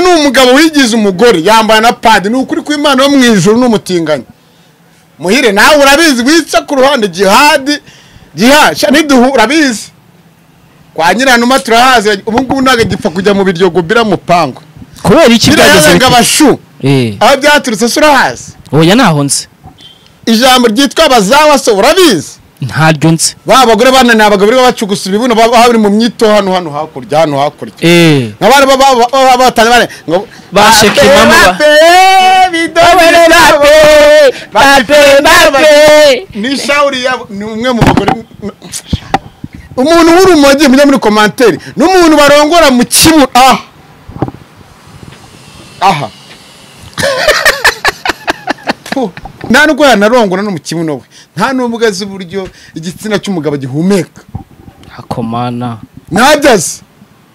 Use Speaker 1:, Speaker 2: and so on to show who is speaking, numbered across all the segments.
Speaker 1: ni umugabo wigize umugore yambaye na padi ni ukuri kw'imana yo mu ijoro n'umutinganyi muhire nawe urabizi wica ku ruhande jihadi jihasha ntiduhu urabizi kwa nyiranuma turahazi ubu ngubu ntabwo gipfa kujya mu biryogo biramupangwa
Speaker 2: kubera iki byagezeho
Speaker 1: birayazaga abashu
Speaker 2: Eh,
Speaker 1: aho byaturutse se urahazi
Speaker 2: oya ntaho nzi
Speaker 1: ijambo ryitwa abazawa se urabizi
Speaker 2: ntaryo nzi
Speaker 1: ba bagore bane ni abagabo bari bacugusa ibibuno baba bari mu myito hano hano hakurya hano hakurya
Speaker 2: Eh,
Speaker 1: nka bari baba baba batanye bane ngo
Speaker 2: Ba Shekinah ba-
Speaker 1: ni shawuri yabo ni umwe mu bagore umuntu w'urumogi mujya muri komantere n'umuntu barongora mu kibuno aha aha Puh, nta nubwo yanarongora no mu kibuno we nta n'ubwo azi uburyo igitsina cy'umugabo gihumeka
Speaker 2: hakomana
Speaker 1: ntabyazi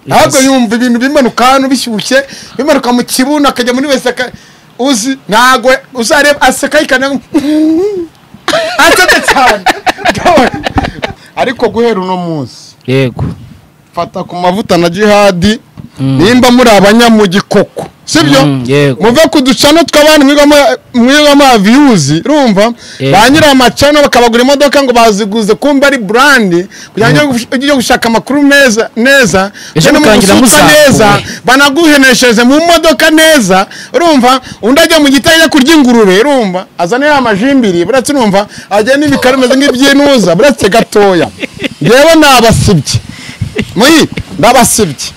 Speaker 1: ntabwo
Speaker 2: Yes.
Speaker 1: yumva ibintu bimanuka hano bishyushye bimanuka mu kibuno akajya muri wese aka- uzi ntabwo uzareba aseka yikana aseka cyane ariko guhera uno munsi
Speaker 2: yego
Speaker 1: fata ku mavuta na jihadi
Speaker 2: Mm.
Speaker 1: nimba muri abanyamugikoko sibyo
Speaker 2: Mm, yego.
Speaker 1: muve ku ducano tw'abantu mwigamo- mwigamo aviyuzi urumva
Speaker 2: Yego.
Speaker 1: ba nyiri amacano bakabagura imodoka ngo baziguze kumba ari burandi kugira ngo ujye gushaka amakuru meza neza
Speaker 2: Ejo
Speaker 1: ujye no mu
Speaker 2: mukarangira
Speaker 1: gusutsa
Speaker 2: muzakuwe.
Speaker 1: neza banaguheneshereze mu modoka neza urumva undi ajya mu gitari ajya kurya ingurube urumva azanira amajimbiri buretse urumva ajya n'ibikara bimeze nk'ibyinuza buretse gatoya yewe ni abasibye muyi ndabasibye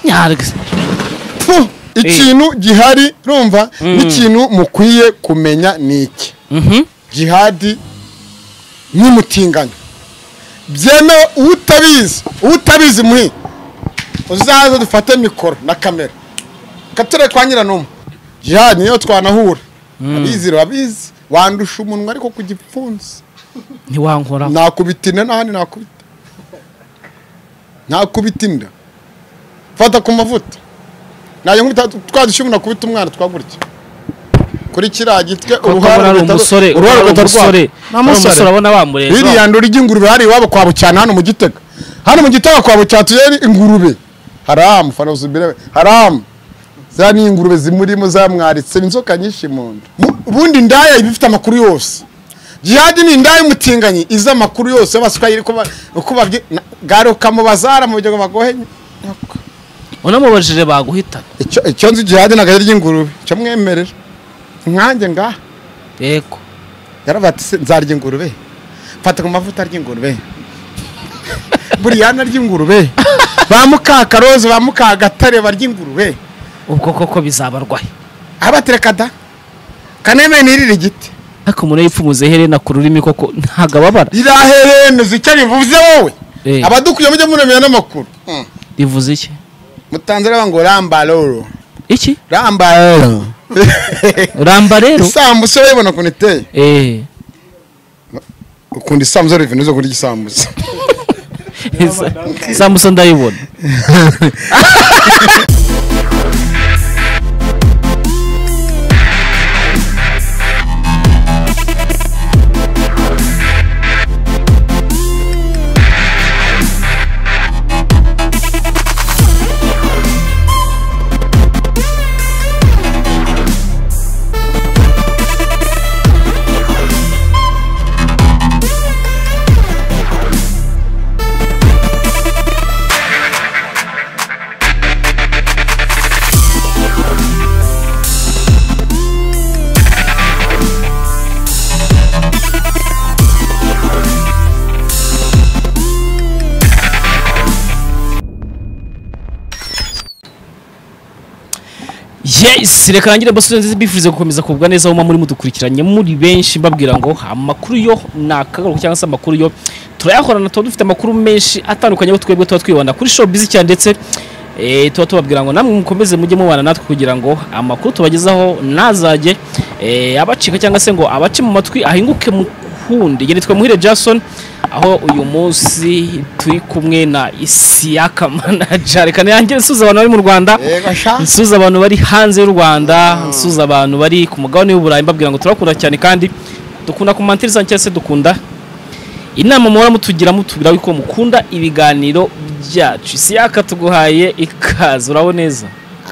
Speaker 2: nyarwe
Speaker 1: Pfu, ikintu gihari urumva n'ikintu mukwiye kumenya ni iki
Speaker 2: mhm
Speaker 1: jihadi n'umutinganyi byemewe utabizi utabizi muhi uzaze dufate mikoro na kamera kature kwa nyiranumwe jihadi niyo twanahura abizi urabizi wandusha umunwa ariko ku gipfunsi
Speaker 2: ntiwankora
Speaker 1: nakubita inda n'ahandi nakubita nakubita inda fata ku mavuta nayo nkubita twadushyira nakubita umwana twagurya kuri kiriya gitwe
Speaker 2: uruhara ari umusore
Speaker 1: uruhara
Speaker 2: uruhara
Speaker 1: rugahita rwaka.
Speaker 2: ari umusore
Speaker 1: Ni
Speaker 2: ari umusore abona bamureba
Speaker 1: iriya ndori ry'ingurube hari iwabo kwa bucyana hano mu gitega hano mu gitega kwa bucyana tugere ingurube haramu fanozi birebe haramu za ni ingurube zimurimo zamwaritse ni inzoka nyinshi mu nda Mu- ubundi indaya iba ifite amakuru yose jihadi ni indaya y'umutinganyi izi amakuru yose y'abaswahili ko ba- uko babyi na- garuka mu bazara mu bigega bagohenye
Speaker 2: unamubajije baguhitana
Speaker 1: icyo icyo nzi jihadi ntabwo ari iry'ingurube cyo mwemerera nkanjye ngaha
Speaker 2: yego
Speaker 1: yarabati se nzarya ingurube mfata ku mavuta ry'ingurube buriyana ry'ingurube ba mukakarozi ba mukagatare barya ingurube
Speaker 2: ubwo koko bizabarwaye
Speaker 1: abatereka da kaneme nirira igiti
Speaker 2: ariko umuntu iyo yipfumuze iherena ku rurimi koko ntagababara
Speaker 1: riraherenuza icyo rivuze wowe
Speaker 2: Eh.
Speaker 1: abadukuye mujye muremera n'amakuru Mm.
Speaker 2: rivuze iki
Speaker 1: mutanzira banga ngo rambaroro
Speaker 2: iki
Speaker 1: rambaroro
Speaker 2: ramba rero
Speaker 1: isambusa urayibona ukuntu iteye
Speaker 2: eh
Speaker 1: ukunda isambusa rivene zo kurya isambusa
Speaker 2: samusa ndayibona yes reka nangire basore nziza bifurize gukomeza kugubwa neza aho muba muri mudukurikiranye muri benshi mbabwira ngo amakuru yo ni akagaruka cyangwa se amakuru yo turayahorana tuba dufite amakuru menshi atandukanye aho twebwe tuba twibanda kuri showbiz cyane ndetse eh, tuba tubabwira ngo namwe mukomeze mujye mubana natwe kugira ngo amakuru tubagezaho ntazajye eh, abacika cyangwa se ngo abace mu matwi ahinguke mukundi nge nitwa muhire jason aho uyu munsi turi kumwe na isiyaka manaja reka ntiyange nsuhuza abantu bari mu rwanda
Speaker 1: yego sha
Speaker 2: nsuhuza abantu bari hanze y'u rwanda nsuhuza abantu bari ku mugabane w'uburayi mbabwira ngo turakunda cyane kandi dukunda kumantiriza cyangwa se dukunda inama muhora mutugira mutubwira yuko mukunda ibiganiro byacu isi yaka tuguhaye ikaze uraho neza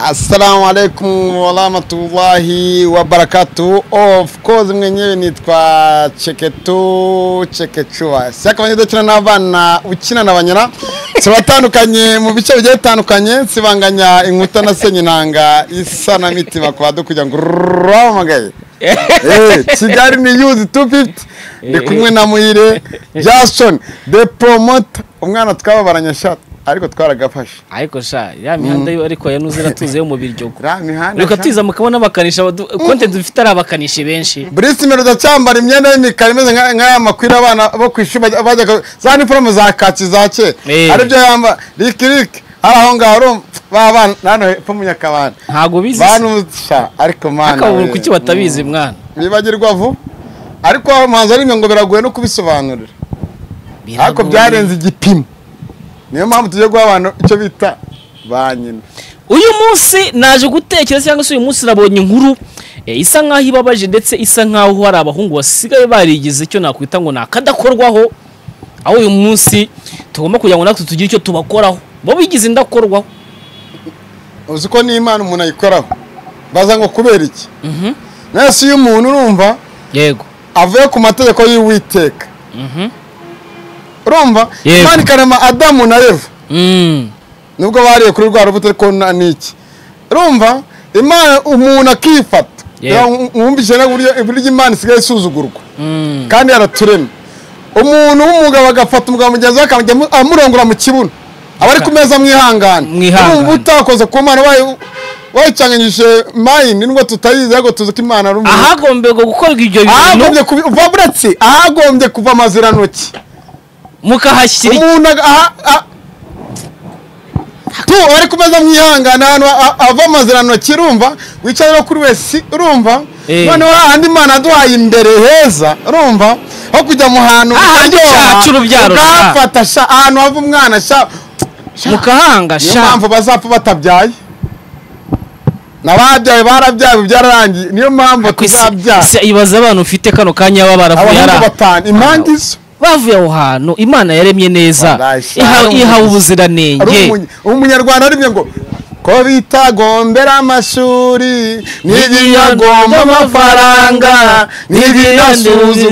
Speaker 1: assalamu alaikum warahmatullahi wabarakatu of course mwenyewe nitwa cheketu chekechua siaka abanyeshuri ukina n'abana ukina na banyera tubatandukanye mu bice bigiye bitandukanye nsibanganya inkuta na senyinanga isa na mitima kwa dukugira ngo uramagaye Eh, kigali ni yuzi 250 ndi kumwe na muhire jason the promoter umwana twababaranye shati ariko twaragafashe
Speaker 2: ariko sha ya mihanda yo ariko yanuze iratuze yo mu biryogo
Speaker 1: ra mihanda
Speaker 2: reka
Speaker 1: sha.
Speaker 2: tuyiza mukabona abakanisha abadu- konte dufite ari abakanishi benshi
Speaker 1: burisi mbere udacyambara imyenda y'imikara imeze nka- nk'aya makwira abana bo ku ishuri bajya bajya- za niforume za kaki za kera
Speaker 2: Eh.
Speaker 1: aribyo yamba riki riki hari aho ngaho urumva ba bana hano hepfo mu nyakabanda
Speaker 2: ntago bizi
Speaker 1: banusha ariko mana
Speaker 2: akabura
Speaker 1: we.
Speaker 2: kuki batabizi mwana
Speaker 1: bibagirwa vuba ariko aho umuhanzi ari ngo biragoye no kubisobanurira ariko
Speaker 2: Biragoye.
Speaker 1: byarenze igipimo niyo mpamvu tugiye guha abantu icyo bita ba nyina
Speaker 2: uyu munsi naje gutekereza cyangwa se uyu munsi nabonye inkuru eh, isa nkaho ibabaje ndetse isa nkaho hari abahungu basigaye barigize icyo nakwita ngo ni akadakorwaho aho uyu munsi tugomba kugira ngo natwe tugire icyo tubakoraho bo bigize indakorwaho
Speaker 1: uzi ko n'imana umuntu ayikoraho baza ngo kubera iki mwese iyo umuntu urumva
Speaker 2: yego
Speaker 1: avuye ku mategeko y'uwiteka
Speaker 2: Mhm.
Speaker 1: urumva
Speaker 2: Yego.
Speaker 1: imana ikarema adamu na eva
Speaker 2: Mm.
Speaker 1: nubwo bariye kuri rwa rubuto ariko na- ni iki urumva imana umuntu akifata
Speaker 2: Yego.
Speaker 1: mwumvise n'uburyo uburyo imana isigaye isuzugurwa
Speaker 2: Mm.
Speaker 1: kandi yaraturema umuntu w'umugabo agafata umugabo mugenzi we akajya amu- amurongora mu kibuno aba ari ku meza mwihangane
Speaker 2: Mwihangane.
Speaker 1: urumva utakoze ku mana wayi- wayicyanganyije mayini nubwo tutayizi ariko tuzi ko imana ari umuntu
Speaker 2: ahagombye gukorwa ibyo bintu
Speaker 1: ahagombye kuba uva buretse ahagombye kuva amazirantoki
Speaker 2: mukahashyira
Speaker 1: umuntu aga- aha- a- tu bari kumeza mwihangana ahantu a- ava amazirantoki urumva wicaye no kuri wese urumva
Speaker 2: Eh.
Speaker 1: noneho hahandi imana yaduhaye imbere heza urumva aho kujya mu hantu
Speaker 2: Hahandi
Speaker 1: haryoha,
Speaker 2: cyacu urubyaro, sha.
Speaker 1: ukahafata sha ahantu hava umwana sha
Speaker 2: mukahanga
Speaker 1: niyo
Speaker 2: sha
Speaker 1: mpamvu bazapfa batabyaye n'ababyaye barabyaye byararangiye niyo mpamvu
Speaker 2: Ku isi-
Speaker 1: tuzabyara
Speaker 2: isi ibaze abantu ufite kano kanya baba baravuye
Speaker 1: abahungu
Speaker 2: ari
Speaker 1: batanu impande izo
Speaker 2: bavuye aho hantu imana yaremye neza
Speaker 1: Wallahi, sha,
Speaker 2: iha-
Speaker 1: ari
Speaker 2: ihawe
Speaker 1: umuzi. ari
Speaker 2: ubuziranenge
Speaker 1: umunya- umunyarwanda arimye ngo ko bitagombera amashuri n'ibinyagomba amafaranga n'ibinyasuzuguzi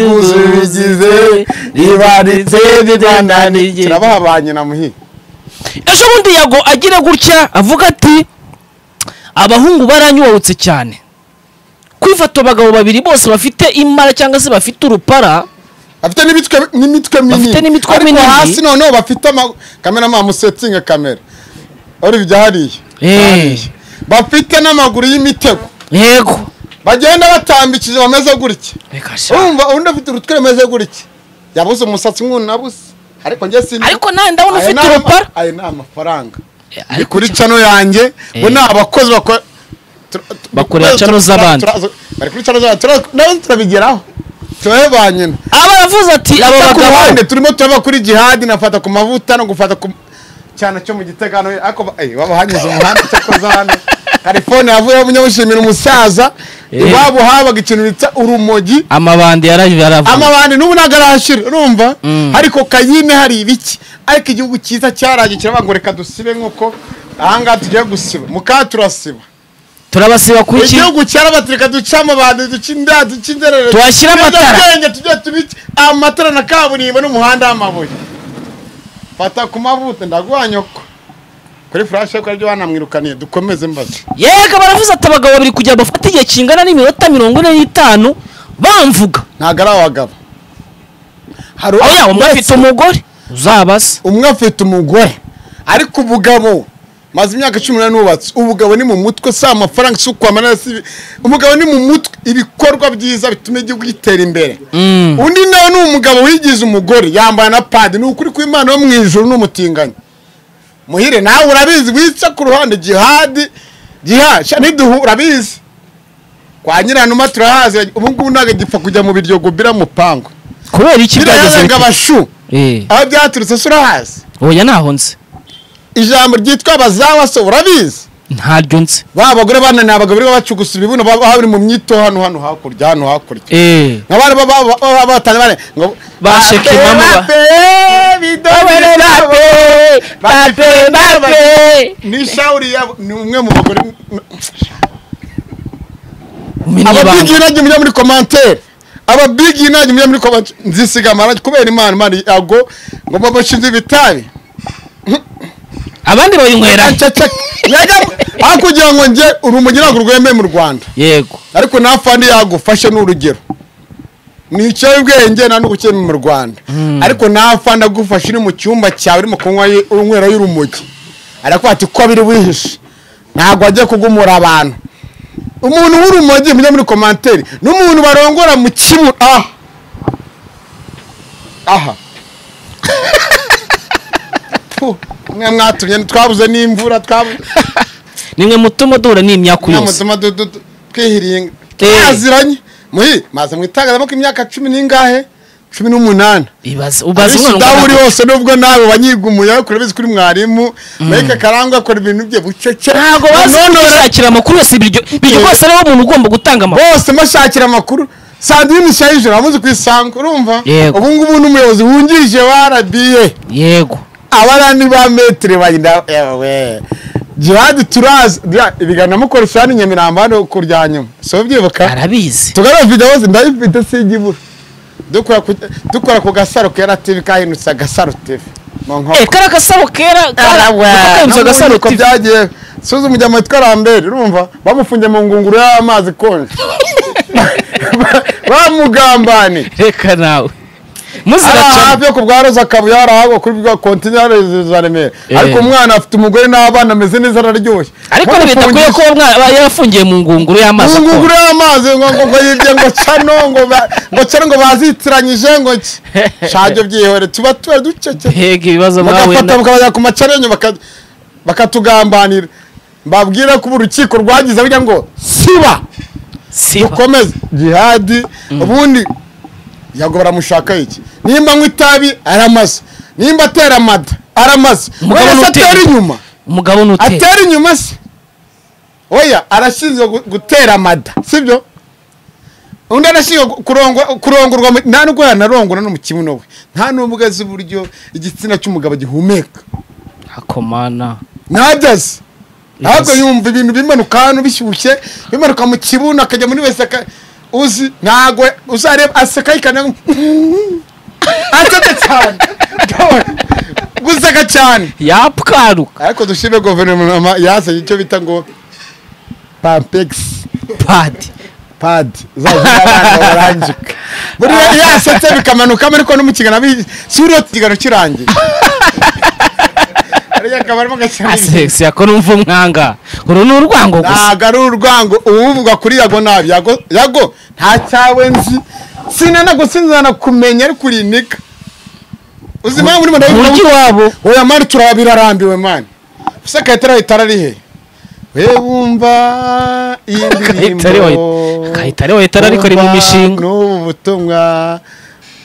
Speaker 1: bigize ribaritse ribananiye kirabaha ba nyina muhi
Speaker 2: ejo bundi yago agira gutya avuga ati abahungu baranyubarutse cyane kwifata abagabo babiri bose bafite imara cyangwa se bafite urupara
Speaker 1: bafite n'imitwe n'imitwe minini
Speaker 2: Bafite n'imitwe
Speaker 1: ariko
Speaker 2: minini.
Speaker 1: hasi noneho bafite ama- kamera musetinga kamera uribyo hariya
Speaker 2: Eh,
Speaker 1: bafite n'amaguru y'imitego
Speaker 2: yego
Speaker 1: bagenda batambikije bameze gutya
Speaker 2: Reka sha.
Speaker 1: urumva undi afite urutwe rumeze gutya yabuze umusatsi nk'unabuze ariko njye sindi
Speaker 2: ariko nawe ndabona
Speaker 1: Aya ni
Speaker 2: ufite
Speaker 1: ama-
Speaker 2: urupara
Speaker 1: aya ni amafaranga
Speaker 2: Eh,
Speaker 1: ni
Speaker 2: ariko
Speaker 1: kuri cano yanjye bo ni abakozi bakora tur- tur-
Speaker 2: Bakorera
Speaker 1: tur-
Speaker 2: cano
Speaker 1: tur-
Speaker 2: z'abandi.
Speaker 1: turaza- bari kuri cano z'abandi turaza- nawe turabigeraho turabe ba nyina
Speaker 2: aba yavuze ati aba
Speaker 1: ku ruhande
Speaker 2: bagabo
Speaker 1: turimo turava kuri jihadi nafata ku mavuta no gufata ku cyane cyo mu gitegano ariko ba- eh, baba hanyuze umuhanda cyakoze hano California yavuyeho munyamushimira umusaza
Speaker 2: Eh.
Speaker 1: iwabo habaga ikintu bita urumogi
Speaker 2: amabandi yaravuye
Speaker 1: amabandi n'ubu ntabwo arahashira urumva
Speaker 2: Mm.
Speaker 1: ariko kayine hari ibiki ariko igihugu cyiza cyaragiye kiravuga ngo reka dusibe nk'uko ahangaha tugiye gusiba muka turasiba
Speaker 2: turabasiba kuki
Speaker 1: igihugu cyarabati reka duce amabandi duce inda duce inzerere
Speaker 2: Tuhashyire amatara.
Speaker 1: tujye tubice amatara na kaburimbo n'umuhanda w'amabuye fata ku mavuta ndaguha nyoko kuri furashe ko aribyo banamwirukaniye dukomeze mbaze
Speaker 2: yego baravuze ati abagabo babiri kugira ngo bafate igihe kingana n'iminota mirongo ine n'itanu bamvuga
Speaker 1: ntabwo ari abagabo hari
Speaker 2: aho yaba umwe
Speaker 1: wese-
Speaker 2: afite umugore uzabaze
Speaker 1: umwe afite umugore ariko ubugabo maze imyaka cumi n'umunani nubatse ubugabo ni mu mutwe si amafaranga si ukwamana si ibi- umugabo ni mu mutwe ibikorwa byiza bituma igihugu gitera imbere undi nawe ni umugabo wigize umugore yambaye na padi ni ukuri kw'imana wo mu ijuru n'umutinganyi muhire nawe urabizi wica ku ruhande jihadi jihasha ntiduhu urabizi kwa nyiranuma turahazi ubu ngubu ntabwo gipfa kujya mu biryogo biramupangu
Speaker 2: kubera iki byageze
Speaker 1: birayarenga
Speaker 2: bite?
Speaker 1: abashu
Speaker 2: Eh,
Speaker 1: aho byaturutse si urahazi
Speaker 2: oya ntaho nzi
Speaker 1: ijambo ryitwa bazawa se urabizi
Speaker 2: ntaryo nzi
Speaker 1: ba bagore bananiye abagabo bari bacugusa ibibuno baba bari mu myito hano hano hakurya hano hakurya
Speaker 2: eee
Speaker 1: nka bari baba baba batanye bane ngo
Speaker 2: Basheka impamvu ba-
Speaker 1: ni shawuri yabo ni umwe mu bagore
Speaker 2: umenya
Speaker 1: ababigi
Speaker 2: ibanga
Speaker 1: najye mujya muri commentaire ababigi najye mujya muri commentaire nzisiga amarangi kubera imana imana yago ngo babashinze ibitabi
Speaker 2: abandi babinywera
Speaker 1: Ceceka. Yajya- aho kugira ngo nge urumogi ntabwo rwemewe mu rwanda
Speaker 2: yego
Speaker 1: ariko nta fandi yagufashe ni urugero ni icyobwenge nta n'ubukene mu rwanda ariko nta fandi agufashe uri mu cyumba cyawe urimo kunywa ye- unywera y'urumogi arakubwira ati ko biri wihishe ntabwo ajya kugumura abantu umuntu w'urumogi mujya muri komantere n'umuntu barongora mu kibuno aha aha Puh, mwe mwatumye twabuze n'imvura twabuze
Speaker 2: nimwe mutuma duhura n'imyaku yose
Speaker 1: namutuma twihiringa
Speaker 2: Eh.
Speaker 1: twaziranye muhi maze mu itangazamakuru imyaka cumi n'ingahe cumi n'umunani
Speaker 2: ibaze ubaze umwana
Speaker 1: abisudamu uri
Speaker 2: ungana
Speaker 1: hose nubwo nawe wanyigumuye ariko urabizi kuri mwarimu mike karangwa akora ibintu bye bucece
Speaker 2: ntabwo bazi kwishakira amakuru yose biryo biryo
Speaker 1: Yego.
Speaker 2: kose rero umuntu ugomba gutanga amakuru
Speaker 1: bose mbashakira amakuru sandrine ishayijoro amuze ku isango urumva
Speaker 2: Yego.
Speaker 1: ubu ngubu n'umuyobozi wungirije wa rba
Speaker 2: yego
Speaker 1: abarani ba metero bagenda ewe jihadi turazi bya- ibiganiro mukoresha hano i nyamirambo hano ku rya nyuma si ubyibuka
Speaker 2: arabizi
Speaker 1: tugana video zose ndayifite singibura dukora ku- dukora ku gasaro kera tv kahindutse agasaro tv mu
Speaker 2: eee
Speaker 1: nkoko
Speaker 2: kari agasaro kera kakayibuza agasaro
Speaker 1: ntabwo
Speaker 2: tivi
Speaker 1: byagiye suza umujyamo witwa rambere urumva bamufungiye mu ngunguru y'amazi konje bamugambane
Speaker 2: reka nawe muzira
Speaker 1: ari
Speaker 2: cyane
Speaker 1: hafi yo ku bwa roza kabuye hari ahagwa kuri bwa kontineri za remera
Speaker 2: Eh.
Speaker 1: ariko umwana afite umugore n'abana ameze neza araryoshye
Speaker 2: ariko ntibidakwiye
Speaker 1: Bamufungisha-
Speaker 2: kuba umwana aba yarafungiye mu ngunguru y'amazi
Speaker 1: ubu ngubu
Speaker 2: akonje
Speaker 1: rero amazi ngo ngo ngo yibye ngo cano ngo ba- ngo cano ngo bazitiranyije ngo ki shaje byihore tuba tuba ducece
Speaker 2: hega ibibazo mwahuye
Speaker 1: bagafata
Speaker 2: na
Speaker 1: bakabajya ku macarenyo baka- bakatugambanira mbabwira ko ubu urukiko rwagize burya ngo siba
Speaker 2: siba
Speaker 1: dukomeze jihadi ubundi yago baramushaka iki nimba anywa itabi aramaze nimba atera amada aramaze
Speaker 2: Umugabo
Speaker 1: wese
Speaker 2: n'utera.
Speaker 1: atera inyuma
Speaker 2: umugabo ni utera
Speaker 1: atera inyuma se oya arashinzwe gu- gutera amada sibyo undi arashinzwe gu- kurongwa- kurongorwa mu- nta nubwo yanarongora no mu kibuno we nta n'ubwo azi uburyo igitsina cy'umugabo gihumeka
Speaker 2: akomana
Speaker 1: ntabyo azi ntabwo
Speaker 2: Yes.
Speaker 1: yumva ibintu bimanuka hano bishyushye bimanuka mu kibuno akajya muri wese aka- uzi ntabwo uzareba aseka yikana aseka cyane guseka cyane
Speaker 2: yapwaruka
Speaker 1: ariko dushime guverinoma yazanye icyo bita ngo pampegisi
Speaker 2: padi
Speaker 1: padi zarangika buri wese yasetse bikamanukamo ariko no mu kiganiro abi- si uriya ikiganiro kirangiye hariya akabarimo agashyiramo
Speaker 2: asex yako numva umwanga uru ni urwango gusa
Speaker 1: ntabwo ari urwango uwuvuga kuri yago nabi yago yago nta cyawe nzi sinanagusinzana kumenya ariko urinika uzi impamvu urimo ndabivuga
Speaker 2: umujyi wabo
Speaker 1: oya mani turaba birarambiwe mani ese kayitare itara rihe we wumva iyi
Speaker 2: Kayitare wa- Kayitare wa Itara ariko ari mu
Speaker 1: Wumva
Speaker 2: mishinga.
Speaker 1: n'ubu butumwa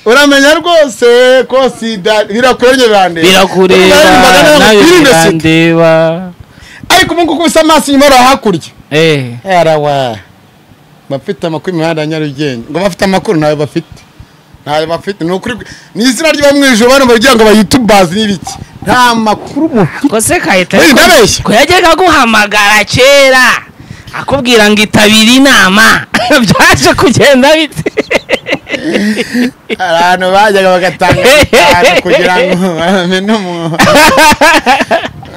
Speaker 1: uramenya rwose ko sida birakurengerande
Speaker 2: birakureba nawe birandeba
Speaker 1: ariko ubu ngubu bisa amaso inyuma ari hakurya
Speaker 2: eee
Speaker 1: arawa bafite amakuru imihanda ya nyarugenge ngo bafite amakuru ntayo bafite ntayo bafite ni ukuri ni izina ryo mu ijoro bano bagira ngo bayitubaze n'ibiki nta makuru mufite
Speaker 2: kose kahita
Speaker 1: Hey, ndabeshya.
Speaker 2: ko yajyaga aguhamagara kera akubwira ngo itabire inama byaje kugenda bite
Speaker 1: hari ahantu bajyaga bagatanga ahantu kugira ngo bamenye umuntu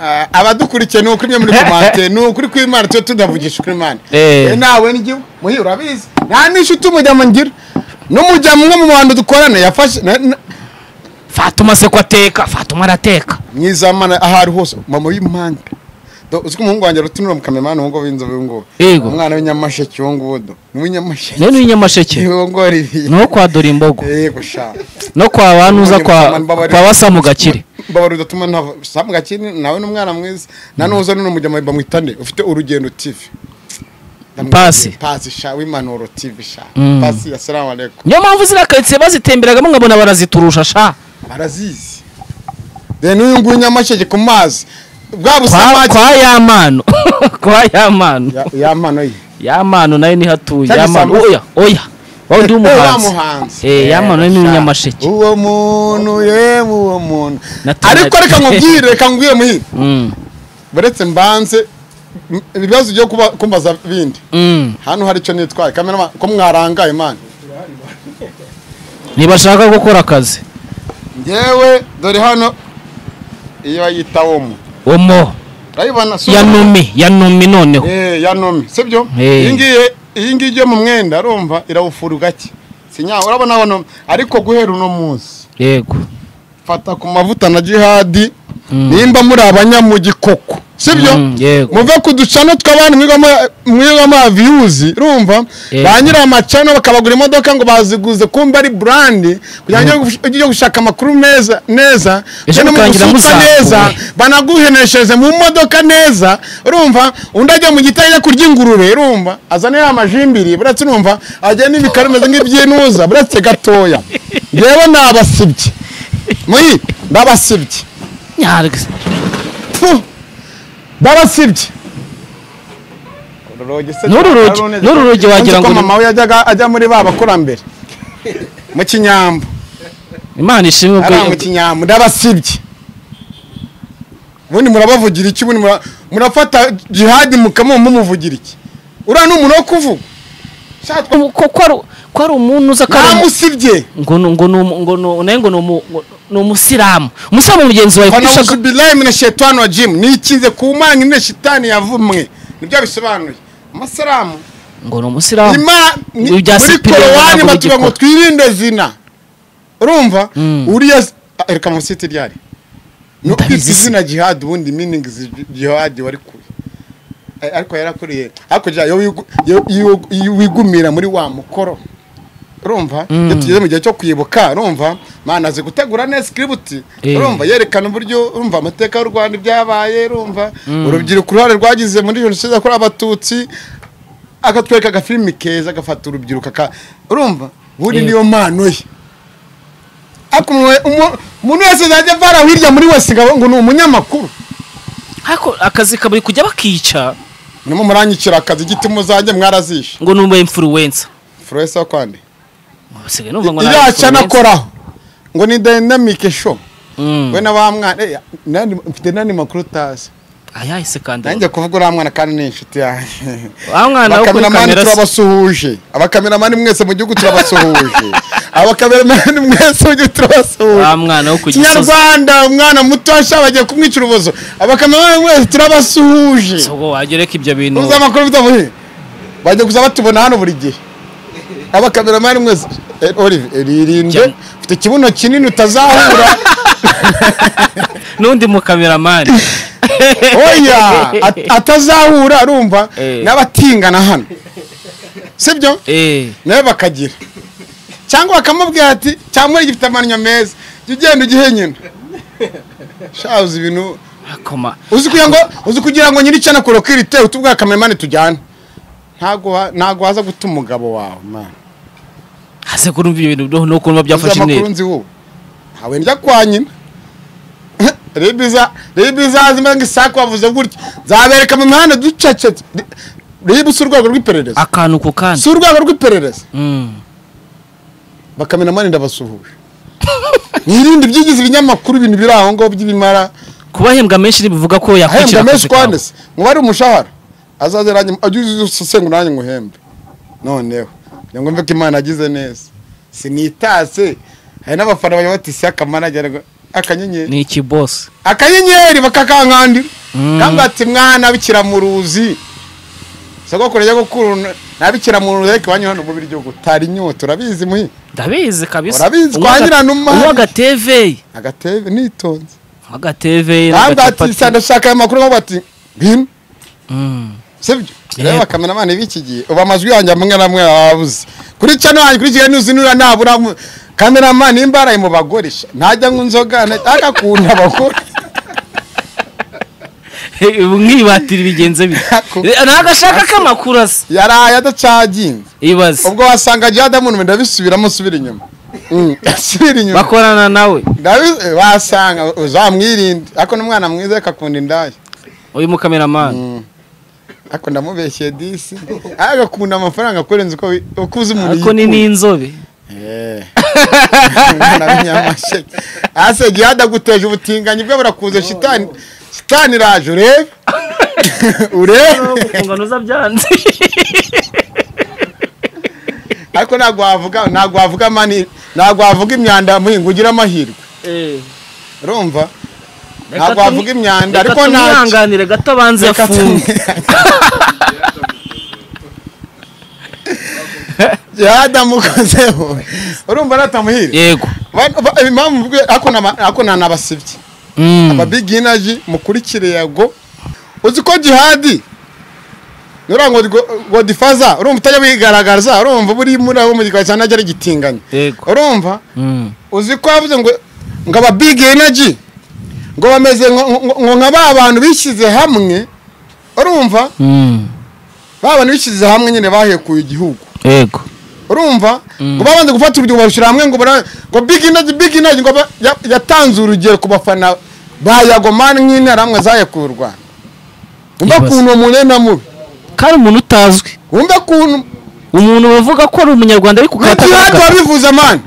Speaker 1: Ah, abadukurikiye ni ukuri mwe muri komante ni ukuri kw'imana tuba tudavugisha ukuri imana
Speaker 2: Eh.
Speaker 1: Eh, nawe n'igihugu muhi urabizi nta n'ishuti umujyamo ngira n'umujyamo umwe mu bantu dukorana yafashe na- na-
Speaker 2: fatuma se ko ateka fatuma arateka
Speaker 1: mwizamana aho ari hose mama w'impanga Do- uzi ko umuhungu wanjye rutinura mu kamemani ubungubu w'inzobe ubungubu
Speaker 2: Yego.
Speaker 1: umwana w'inyamasheke ubungubu do ni uw'inyamasheke
Speaker 2: rero n'inyamaseke
Speaker 1: ubungora ibi
Speaker 2: no kwa dore imbogo
Speaker 1: yego sha
Speaker 2: no kwa banuza kwa kwa basa mu gakire
Speaker 1: mbabarira udatuma ntava samu gakini nawe n'umwana mwiza na nuza n'uno mujya bamwitane ufite urugendo tv
Speaker 2: Pasi.
Speaker 1: pasi sha w'impanuro tv sha
Speaker 2: Mm.
Speaker 1: pasi ya salamu alaikum
Speaker 2: niyo mpamvu ziriya karitsiye bazitemberagamo nkabona baraziturusha sha
Speaker 1: barazizi then uyu nguyu nyamasheke ku mazi bwa
Speaker 2: kwa
Speaker 1: busamake
Speaker 2: kwa ya mano kwa ya mano
Speaker 1: Ya- ya mano ye
Speaker 2: ya mano nayo nihatuye
Speaker 1: Cyangwa
Speaker 2: ya mano
Speaker 1: isambu-
Speaker 2: oya oya wowe ndi umuhanzi
Speaker 1: muhanzi
Speaker 2: eh ya mano ni umunyamasheke
Speaker 1: uwo muntu yemwe uwo muntu
Speaker 2: Natura-
Speaker 1: ariko reka nkubwire reka ngwire muhire
Speaker 2: mm
Speaker 1: buretse mbanze m- ibibazo byo kuba- kumbaza bindi
Speaker 2: mm
Speaker 1: hano hari icyo nitwaye kamera ko mwarangaye mani
Speaker 2: ntibashaka gukora akazi
Speaker 1: ngewe dore hano iyo yita womo
Speaker 2: omo
Speaker 1: urayibona si
Speaker 2: ya
Speaker 1: uwo-
Speaker 2: numi ya numi noneho
Speaker 1: Eh, ya nomi sibyo
Speaker 2: Eh.
Speaker 1: iyi ngiyi iyi ngiyi ijya mu mwenda urumva irawufura gake sinya urabona hano ariko guhera uno munsi
Speaker 2: yego
Speaker 1: fata ku mavuta na jihadi
Speaker 2: Mm.
Speaker 1: nimba muri abanyamugikoko sibyo
Speaker 2: Mm, yego.
Speaker 1: muve ku ducano tw'abantu mwigamo- mwigamo aviyuzi urumva
Speaker 2: Yego.
Speaker 1: ba nyiri amacano bakabagura imodoka ngo baziguze kumva ari burandi kugira ngo ujye gushaka amakuru meza neza
Speaker 2: Ejo
Speaker 1: ujye no mu
Speaker 2: mutangira
Speaker 1: gusutsa
Speaker 2: musakuwe.
Speaker 1: neza banaguheneshereze mu modoka neza urumva undi ajya mu gitari ajya kurya ingurube urumva azane ya majimbiri buretse urumva ajya n'ibikari bimeze nk'ibyinuza buretse gatoya ngewe nabasibye muyi ndabasibye
Speaker 2: nyarwe
Speaker 1: Pfu! ndabasibye
Speaker 2: N'uru rugi- n'uru rugi wagira ngo
Speaker 1: ngo
Speaker 2: ni-
Speaker 1: mama we yajyaga ajya muri ba bakurambere mu kinyambo
Speaker 2: imana ishimwe
Speaker 1: ari mu
Speaker 2: ubwo
Speaker 1: kinyambo ndabasibye ubundi murabavugira iki ubundi mura- murafata jihadi mukamuha mumuvugira iki uriya ni umuntu wo kuvuga
Speaker 2: ko ko ari ko ari umuntu uza ko ari umu-
Speaker 1: namusibye
Speaker 2: ngo nu- ngo nu- ngo nu- nayo ngo ni umu- ngo- ni umusilamu umusilamu mugenzi wawe kuko ishaka
Speaker 1: fanawuzubilayimu na shetani wa jimu nikinze ku mana ine shitani yavumwe nibyo bisobanuye amasalamu
Speaker 2: ngo ni umusilamu
Speaker 1: ima ni-
Speaker 2: Ibyo bya
Speaker 1: muri
Speaker 2: Cyprien
Speaker 1: korowani
Speaker 2: ntabwo
Speaker 1: batubwira ngo
Speaker 2: bigikora.
Speaker 1: twirinde zina urumva
Speaker 2: Mm.
Speaker 1: uriya ah, reka amasite ryari no
Speaker 2: Ndabizi
Speaker 1: kwita
Speaker 2: se.
Speaker 1: izina jihadi ubundi meaning zi- jihadi wari kure Eh, ariko yarakuriye hakurya iyo wigu- iyo- iyo- iyo wigumira muri wa mukoro urumva iyo tugeze mu gihe cyo kwibuka urumva mana azi gutegura neza ikiributi
Speaker 2: Eh.
Speaker 1: urumva yerekana uburyo urumva amateka y'u rwanda ibyabaye urumva urubyiruko uruhare rwagize muri jenoside yakorewe abatutsi akatwereka agafilimi keza agafata urubyiruko aka urumva ubundi
Speaker 2: Eh.
Speaker 1: niyo mpano ye ariko umuntu- umu- umuntu wese azajya avara hirya muri wese ngo ngo ni umunyamakuru
Speaker 2: ariko akazi kabari kujya bakica
Speaker 1: nimo muranyikira akazi igiti muzajye mwarazishe
Speaker 2: ngo ni umu influencer
Speaker 1: furesa kwande
Speaker 2: usigaye numva ngo ni
Speaker 1: iriya
Speaker 2: influencer.
Speaker 1: cyanakoraho ngo ni dynamic show
Speaker 2: Mm.
Speaker 1: we na ba mwana eh, nani- mfite nani makuru utazi
Speaker 2: ayahe se kandi
Speaker 1: nanjye kuvuga uriya mwana kandi ni inshuti yanjye
Speaker 2: wa mwana wo kuri
Speaker 1: abakameramani
Speaker 2: kamera se
Speaker 1: turabasuhuje abakameramani mwese mu gihugu turabasuhuje abakameramani mwese mu gihugu turabasuhuje
Speaker 2: wa mwana wo ku gisozi
Speaker 1: kinyarwanda umwana muto ashaka bagiye kumwicira ubuzo abakameramani mwese turabasuhuje
Speaker 2: ubwo wagereka ibyo bintu
Speaker 1: uzi amakuru bitavuye bajya gusa batubona hano buri gihe abakameramani mwese Eh, Olive, eh, ririnde
Speaker 2: Jya-
Speaker 1: ufite ikibuno kinini utazahura
Speaker 2: n'undi mukameramani
Speaker 1: oya at- atazahura arumva
Speaker 2: Eh.
Speaker 1: n'abatingana hano sibyo
Speaker 2: eh
Speaker 1: nawe bakagira cyangwa bakamubwira ati cyangwa gifite amanya meza jya ugenda ugihenyena shabuze ibintu
Speaker 2: akoma
Speaker 1: uzi kugira ngo uzi kugira ngo nyiricyo nakurokira ite utubwira kameramani tujyane ntago wa- ntago waza guta umugabo wawe mana
Speaker 2: hase kurumva ibyo bintu no kumva byafashe
Speaker 1: amakuru
Speaker 2: intera
Speaker 1: nzi wowe ntawe njya kwa nyina ribiza ribiza zimeze nk'isaku wavuze gutya zabereka mu mihanda ducecetse ribu si urwego rw'iperereza
Speaker 2: akantu ku kandi
Speaker 1: si urwego rw'iperereza
Speaker 2: Mm.
Speaker 1: bakamena amani ndabasuhuje mwirinde ibyigize ibinyamakuru ibintu biri aho ngaho by'ibimara
Speaker 2: kubahembwa menshi ntibivuga ko yakwicira
Speaker 1: ahembwa menshi
Speaker 2: akazi kawe
Speaker 1: kwanditse muba ari umushahara azaze nanjye- ajye usengu nanjye nguhembe noneho kugira ngo mve ko imana agize neza sinitase hari n'abafana bajya bati si akamanajyana akanyenyeri
Speaker 2: ni iki boss
Speaker 1: akanyenyeri bakakankandira
Speaker 2: Mm.
Speaker 1: kandi bati mwana bikira mu ruzi sogokuru ajya gukuru nabikira mu ruzi ariko iwanyu hano mu biryo gutara inyota urabizi muhi
Speaker 2: ndabizi kabisa
Speaker 1: Urabizi, twagira numa.
Speaker 2: unywa agateveye
Speaker 1: agatebe nitonze
Speaker 2: agateveye
Speaker 1: kandi ati ndashaka aya makuru aho bati bino sibyo
Speaker 2: Yego.
Speaker 1: reba kameramani b'iki gihe ubu amajwi yanjye amwe n'amwe ababuze kuri cano yanjye kuri kigali n'uzi nura nabura mu- kameramani nimba araye mu bagore sha, ntajya anywa inzoga ntajya akunda abagore
Speaker 2: mwibatira ibigenze
Speaker 1: Ako.
Speaker 2: bite ni agashaka k'amakuru asa
Speaker 1: yaraye adacaginze
Speaker 2: ibaze
Speaker 1: ubwo wasanga jadamu numva ndabisubiramo usubira inyuma Mm, asubira inyuma
Speaker 2: bakorana nawe
Speaker 1: Ndabi- eh, wasanga uzamwirinde ariko n'umwana mwiza akakunda indaya
Speaker 2: uyu mukameramani
Speaker 1: Mm. ariko ndamubeshyeye disi agakunda amafaranga kurenza uko wi- uko uzi umuntu
Speaker 2: ariko ni
Speaker 1: yikunda.
Speaker 2: n'inzobe
Speaker 1: Eh. Umwana w'inyamasheke ase gihada guteje ubutinganyi bwe burakuze shitani shitani iraje urebe urebe
Speaker 2: gukungana uza byanze
Speaker 1: ariko ntabwo wavuga ntabwo wavuga mani ntabwo wavuga imyanda muhinga ugira amahirwe urumva ntabwo wavuga imyanda ariko nta
Speaker 2: ntakihanganire gato abanze
Speaker 1: Reka
Speaker 2: afunge
Speaker 1: yadamukozeho urumva natamuhira
Speaker 2: yego
Speaker 1: Ba- ba- impamvu mvuga ako nama- ako nta n'abasibyi
Speaker 2: Mm.
Speaker 1: ababiginaji mukurikire yago uzi ko jihadi nura ngo ngo- ngo difaza urumva utajya wigaragaza urumva buri muri aho mu gikari cyane ajya ari gitinganya
Speaker 2: Yego.
Speaker 1: urumva
Speaker 2: Mm.
Speaker 1: uzi ko yavuze ngo ngo aba big energy ngo bameze ngo- ngo ngo nka ba bantu bishyize hamwe urumva
Speaker 2: Mm.
Speaker 1: ba bantu bishyize hamwe nyine bahekuye igihugu
Speaker 2: yego
Speaker 1: urumva ngo babanze gufata urubyiruko barushyira hamwe ngo bara- ngo big energy big energy ngo ba- ya- yatanze urugero ku bafana ba yagomani nk'intara hamwe zayakuye u rwanda wumva
Speaker 2: Ibibazo.
Speaker 1: ukuntu umunena mubi
Speaker 2: kandi umuntu utazwi
Speaker 1: wumva ukuntu
Speaker 2: umuntu bavuga ko ari umunyarwanda ariko
Speaker 1: na jihadi
Speaker 2: ukatagaragara
Speaker 1: wabivuze mani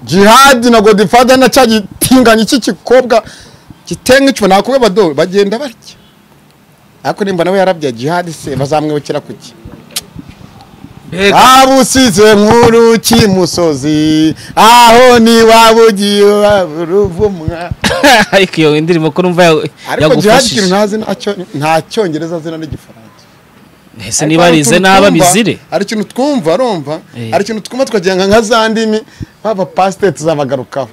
Speaker 1: jihadi na godifada na cya gitinganyi cy'igikobwa gitenga icyo nakubwe badoro bagenda barya ariko nimba nawe yarabye jihadi se bazamwibukira kuki
Speaker 2: Mbega.
Speaker 1: abusize nk'uruki musozi aho ni wabugiye uruvumwa
Speaker 2: ariko iyo indirimbo ko numva ya-
Speaker 1: ariko jihadi ikintu
Speaker 2: yagufashije
Speaker 1: ntazi ntacyo- nta cyongereza azina n'igifaransa
Speaker 2: ese niba arize naba bizire
Speaker 1: hari ikintu twumva urumva
Speaker 2: Eh.
Speaker 1: hari ikintu twumva tukagenga nka za ndimi baba pasiteri tuzabagarukaho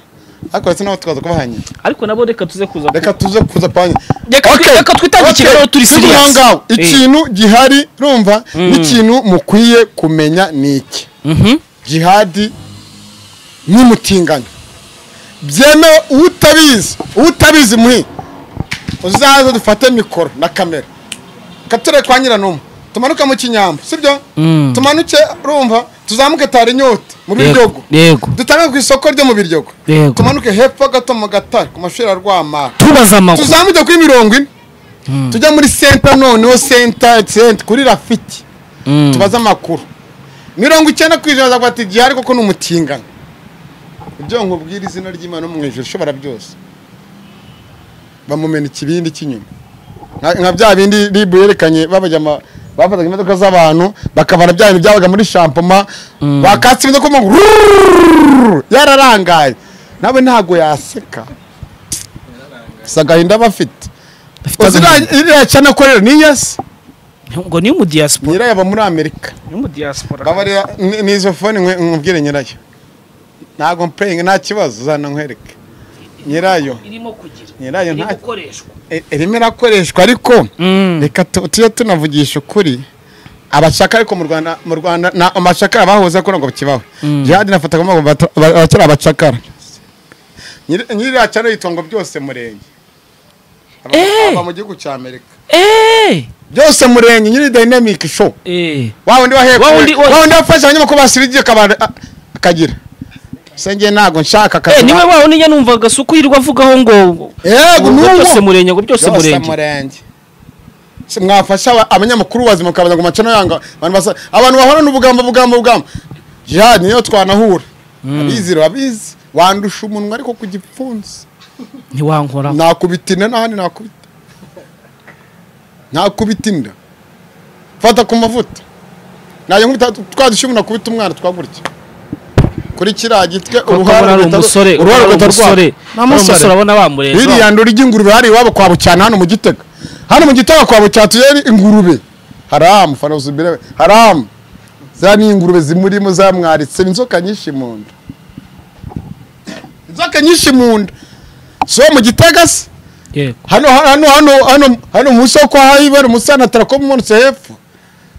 Speaker 1: ariko ndetse nabo tukaza kubahanyira
Speaker 2: ariko nabo reka tuze kuza
Speaker 1: reka tuze kuza panye
Speaker 2: Reka twi- reka twitange ikiganiro turi serious. Eh.
Speaker 1: ikintu gihari urumva n'ikintu mukwiye kumenya ni iki
Speaker 2: Mhm.
Speaker 1: jihadi n'imutingano byemewe utabizi utabizi muhi uzaze dufate mikoro na kamera katurere kwa nyiranumwe tumanuke mu kinyambo sibyo
Speaker 2: Mm.
Speaker 1: tumanuke urumva tuzamuke tara inyota mu biryogo
Speaker 2: Yego. Yego.
Speaker 1: dutange ku isoko ryo mu biryogo
Speaker 2: Yego.
Speaker 1: tumanuke hepfo gato mu gatare ku mashuri ya rwamara
Speaker 2: tubaza amakuru
Speaker 1: tuzamuke kuri mirongo ine tujya muri senta noneho senta senta kuri rafiti
Speaker 2: Mm.
Speaker 1: tubaze amakuru mirongo icyenda ku ijana azavuga ati gihari koko ni umutingano ibyo nkubwira izina ry'imana yo mu ijoro ushobora byose bamumena ikibindi cy'inyuma nka nka bya bindi ribu yerekanye babajya ama- bafataga imodoka z'abantu bakabara bya bintu byabaga muri shampoma bakatse imodoka mu rururururu, yararangaye nawe ntabwo yaseka gusa agahinda aba afite
Speaker 2: agahinda.
Speaker 1: iriya cyane akorera ni yesi
Speaker 2: ngo ni mu diaspora
Speaker 1: nyirayo aba muri amerika
Speaker 2: ni mu diaspora
Speaker 1: babarira ni- ni izo fone nkwe- nkubwire nyirayo ntabwo mpeyinga nta kibazo uzana nkwereke nyirayo
Speaker 2: irimo kugira
Speaker 1: Nyirayo nta-
Speaker 2: gukoreshwa
Speaker 1: i- irimo irakoreshwa ariko
Speaker 2: Mm.
Speaker 1: reka tu- tujye tunavugisha ukuri abashaka ariko mu rwanda mu rwanda na amashakara bahoze ko ntabwo bakibaho jihadi nafataga mu abakiri abacakara Nyiri- nyiriya cyane yitwa ngo byose murenge Aba-
Speaker 2: Eh!
Speaker 1: aba mu gihugu cya amerika
Speaker 2: eh
Speaker 1: byose murenge nyiri dynamic show
Speaker 2: eh
Speaker 1: wa wundi wahekuwe
Speaker 2: Wa wundi- wa-
Speaker 1: wa wundi wafashe abanyamakuru basiririye akabara akagira se njye ntabwo nshaka
Speaker 2: eh niwe
Speaker 1: akagira
Speaker 2: waho niyo numvaga suko yirirwa avugaho ngo
Speaker 1: yego
Speaker 2: ngo
Speaker 1: nuwo
Speaker 2: byose murenge ngo byose murenge
Speaker 1: murenge Se mwafasha aba- abanyamakuru bazima mukabaza ngo macana yanga abantu basa abantu bahorana ubugamba bugamba bugamba jihani niyo twanahura abizi abizi wandusha umunwa ariko ku gipfunsi
Speaker 2: ntiwankora
Speaker 1: nakubita inda n'ahandi nakubita nakubita inda fata ku mavuta najya nkubita twadushye umuntu akubita umwana twagurya kuri kiriya gitwe
Speaker 2: uruhara ari umusore
Speaker 1: uruhara
Speaker 2: uruhara ari
Speaker 1: rugahita rwaka.
Speaker 2: umusore
Speaker 1: Ni
Speaker 2: ari umusore
Speaker 1: umusore
Speaker 2: abona bamureza
Speaker 1: ririya ndori ry'ingurube hari iwabo kwa bucyana hano mu gitega hano mu gitega kwa bucyana tujyayo ingurube haramu fanuzi birebe haramu za ni ingurube zimurimo zamwaritse ni inzoka nyinshi mu nda inzoka nyinshi mu nda so mu gitega se
Speaker 2: yego
Speaker 1: hano hano hano hano hano mu isoko hayibera umusana tarakomu umanutse hepfo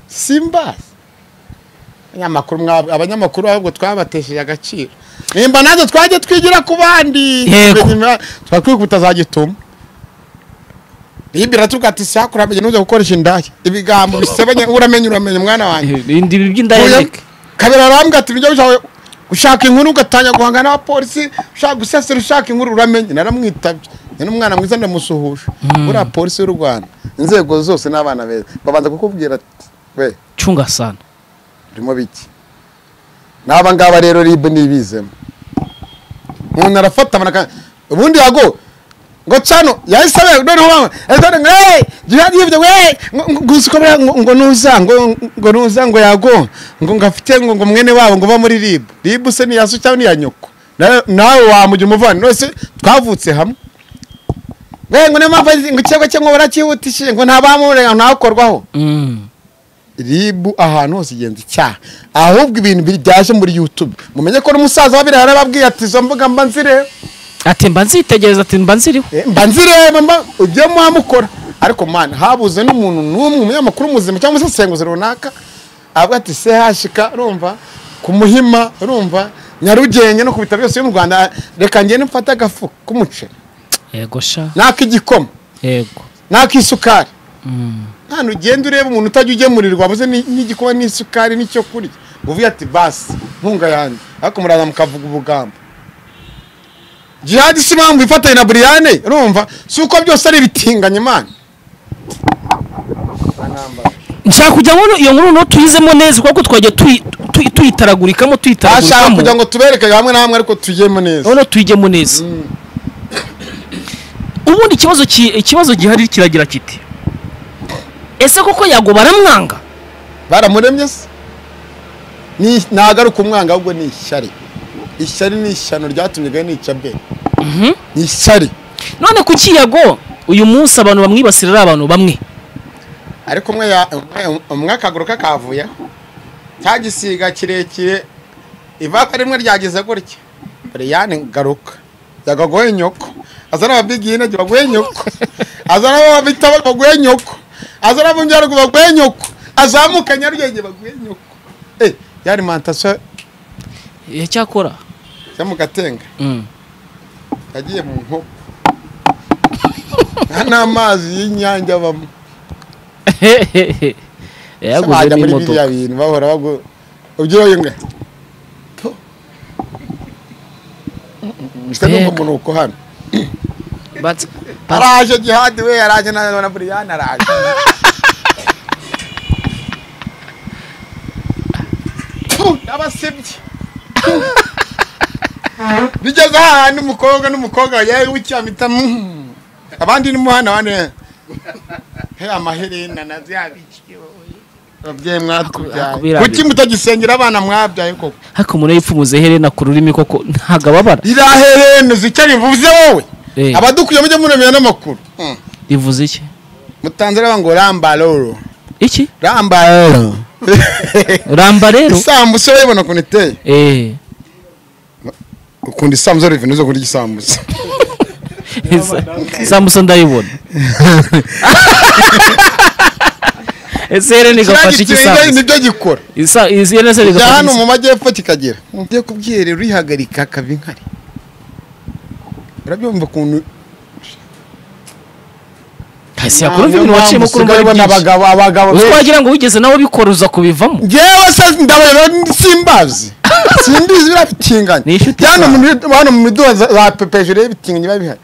Speaker 1: simba abanyamakuru mwab- abanyamakuru ahubwo twabatesheje agaciro nimba natwe twajya twigira ku bandi
Speaker 2: Yego.
Speaker 1: twakwiye kutazagituma bibira tuvuga ati sakuramenye nujya gukoresha indaya ibigambo bisebanye uramenye uramenya mwana wanjye
Speaker 2: ibindi by'indahindike
Speaker 1: kabera arambwa ati nujya ushaka gushaka inkuru ugatanya guhangana n'abapolisi ushaka gusesera ushaka inkuru uramenye naramwitabye ni n'umwana mwiza ndamusuhuje buriya polisi y'u rwanda inzego zose n'abana beza babanza kukubwira ati we
Speaker 2: cunga sana
Speaker 1: urimo biki n'aba ngaba rero rib ntibizemo umuntu arafata amanaka ubundi yago ngo cano yahise abe noneho bamwe ariko ngo hey jihad yibyo we ngo- ngo- gusa uko buriya ngo ngo nuza ngo ngo nuza ngo yago ngo ngo afite ngo ngo mwene wabo ngo uba muri rib rib se ni yaso cyangwa ni ya nyoko Na- nawe wamugira umuvandimwe wese twavutse hamwe we ngo niyo mpamvu azi- ngo ikirego cye ngo barakihutishije ngo ntabamurega ntakorwaho ribu ahantu hose igenza icyaha ahubwo ibintu byaje muri youtube mumenye ko n'umusaza wabiriya yarababwiye ati izo mbuga mba nzireba
Speaker 2: ati mba nzitegereza ati mba nziriho
Speaker 1: Eh, mba nzireba mba ibyo mwamukora ariko mwana habuze n'umuntu n'umwe umunyamakuru muzima cyangwa umusesenguzi runaka avuga ati sehashika urumva ku muhima urumva nyarugenge no ku bitaro byose byo mu rwanda reka ngende mfate agafu k'umuceri
Speaker 2: yego sha
Speaker 1: n'ak'igikoma
Speaker 2: yego
Speaker 1: n'ak'isukari
Speaker 2: Mm.
Speaker 1: nta ugenda ureba umuntu utajya ugemurirwa wabuze ni- n'igikoma n'isukari n'icyo kurya uvuye ati basi nkunga yanjye ariko muraza mukavuga ubugambo jihadi si impamvu ifatanye na buriyane urumva si uko byose ari ibitinganye mani
Speaker 2: nshaka kujya muri iyo nkuru no tuyizemo neza kuko twagiye tuyi- tuyi- tuyitaragurikamo
Speaker 1: ashaka kugira
Speaker 2: tuyitaragurikamo
Speaker 1: ngo tubereke hamwe na hamwe ariko tujyemo neza
Speaker 2: noneho tuyigemo neza ubundi ikibazo ki- ikibazo gihari kiragira kiti ese koko yago baramwanga
Speaker 1: baramuremye se Ni- nagaruka umwanga ahubwo ni ishyari ishyari ni ishyano ryatumye gahe nica bwe ni ishyari
Speaker 2: none kuki yago uyu munsi abantu bamwibasira ari abantu bamwe
Speaker 1: ariko umwe ya- umwe- umwe akaguru ke kavuye cya gisiga kirekire ivaka rimwe ryagize gutya buriyani garuka yagaguhe nyoko azana ababigine baguhe nyoko azana ababita baguhe nyoko azana abumbyaruguru baguhe nyoko azamuka nyarugenge baguhe nyoko eh yari mantasiyo
Speaker 2: yacyakora
Speaker 1: yo mu gatenga
Speaker 2: Mm.
Speaker 1: yagiye mu nkoko nta n'amazi y'inyange abamo
Speaker 2: yaguze
Speaker 1: bajya muri biriya
Speaker 2: n'imodoka
Speaker 1: bintu bahora bagu ubyoye nga twe numva
Speaker 2: Mbega.
Speaker 1: umunuko hano
Speaker 2: But- but-
Speaker 1: araje jihadi we araje na na buriyani araje Puh, n'abasebyi Puh. bigeze ahantu umukobwa n'umukobwa yawe w'icyamita mm. abandi n'umuhana abandi he amaherena na bya biki ababyeyi mwatubyaye
Speaker 2: akubirabira.
Speaker 1: kuki mutagisengera abana mwabyaye koko
Speaker 2: ariko umuntu iyo ipfumuze iherena ku rurimi koko ntabwo ababara
Speaker 1: riraherene zicyo rivuze wowe
Speaker 2: Eh.
Speaker 1: abadukwiye mujye muremera n'amakuru Mm.
Speaker 2: rivuze iki
Speaker 1: mutanzira banga ngo rambaroro
Speaker 2: iki
Speaker 1: rambaroro
Speaker 2: ramba rero
Speaker 1: isambusa urayibona ukuntu iteye
Speaker 2: Eh.
Speaker 1: ukunda isambusa riva nizo kurya isambusa
Speaker 2: sambusa ndayibona ese
Speaker 1: Kiriya
Speaker 2: herena igafasha iki
Speaker 1: gitiri rero
Speaker 2: sambusa
Speaker 1: nibyo gikora
Speaker 2: Isa- izi herena se
Speaker 1: jya
Speaker 2: rigafasha
Speaker 1: hano
Speaker 2: iki
Speaker 1: mu majyepfo kikagera mugiye kubwiherera urihagarika akaba inkari urabyumva ukuntu
Speaker 2: ese yakora ibintu waciyemo kuri
Speaker 1: usigaye ubona
Speaker 2: mbere
Speaker 1: abagabo abagabo
Speaker 2: twagira ngo wigeze nawe ubikora uza kubivamo
Speaker 1: ngewe se ndabona simbazi simbizi biriya bitinganye
Speaker 2: Ni inshuti
Speaker 1: hano
Speaker 2: zawe.
Speaker 1: mu mid- hano mu miduha za- za pepeje rero ibitinganye biba bihari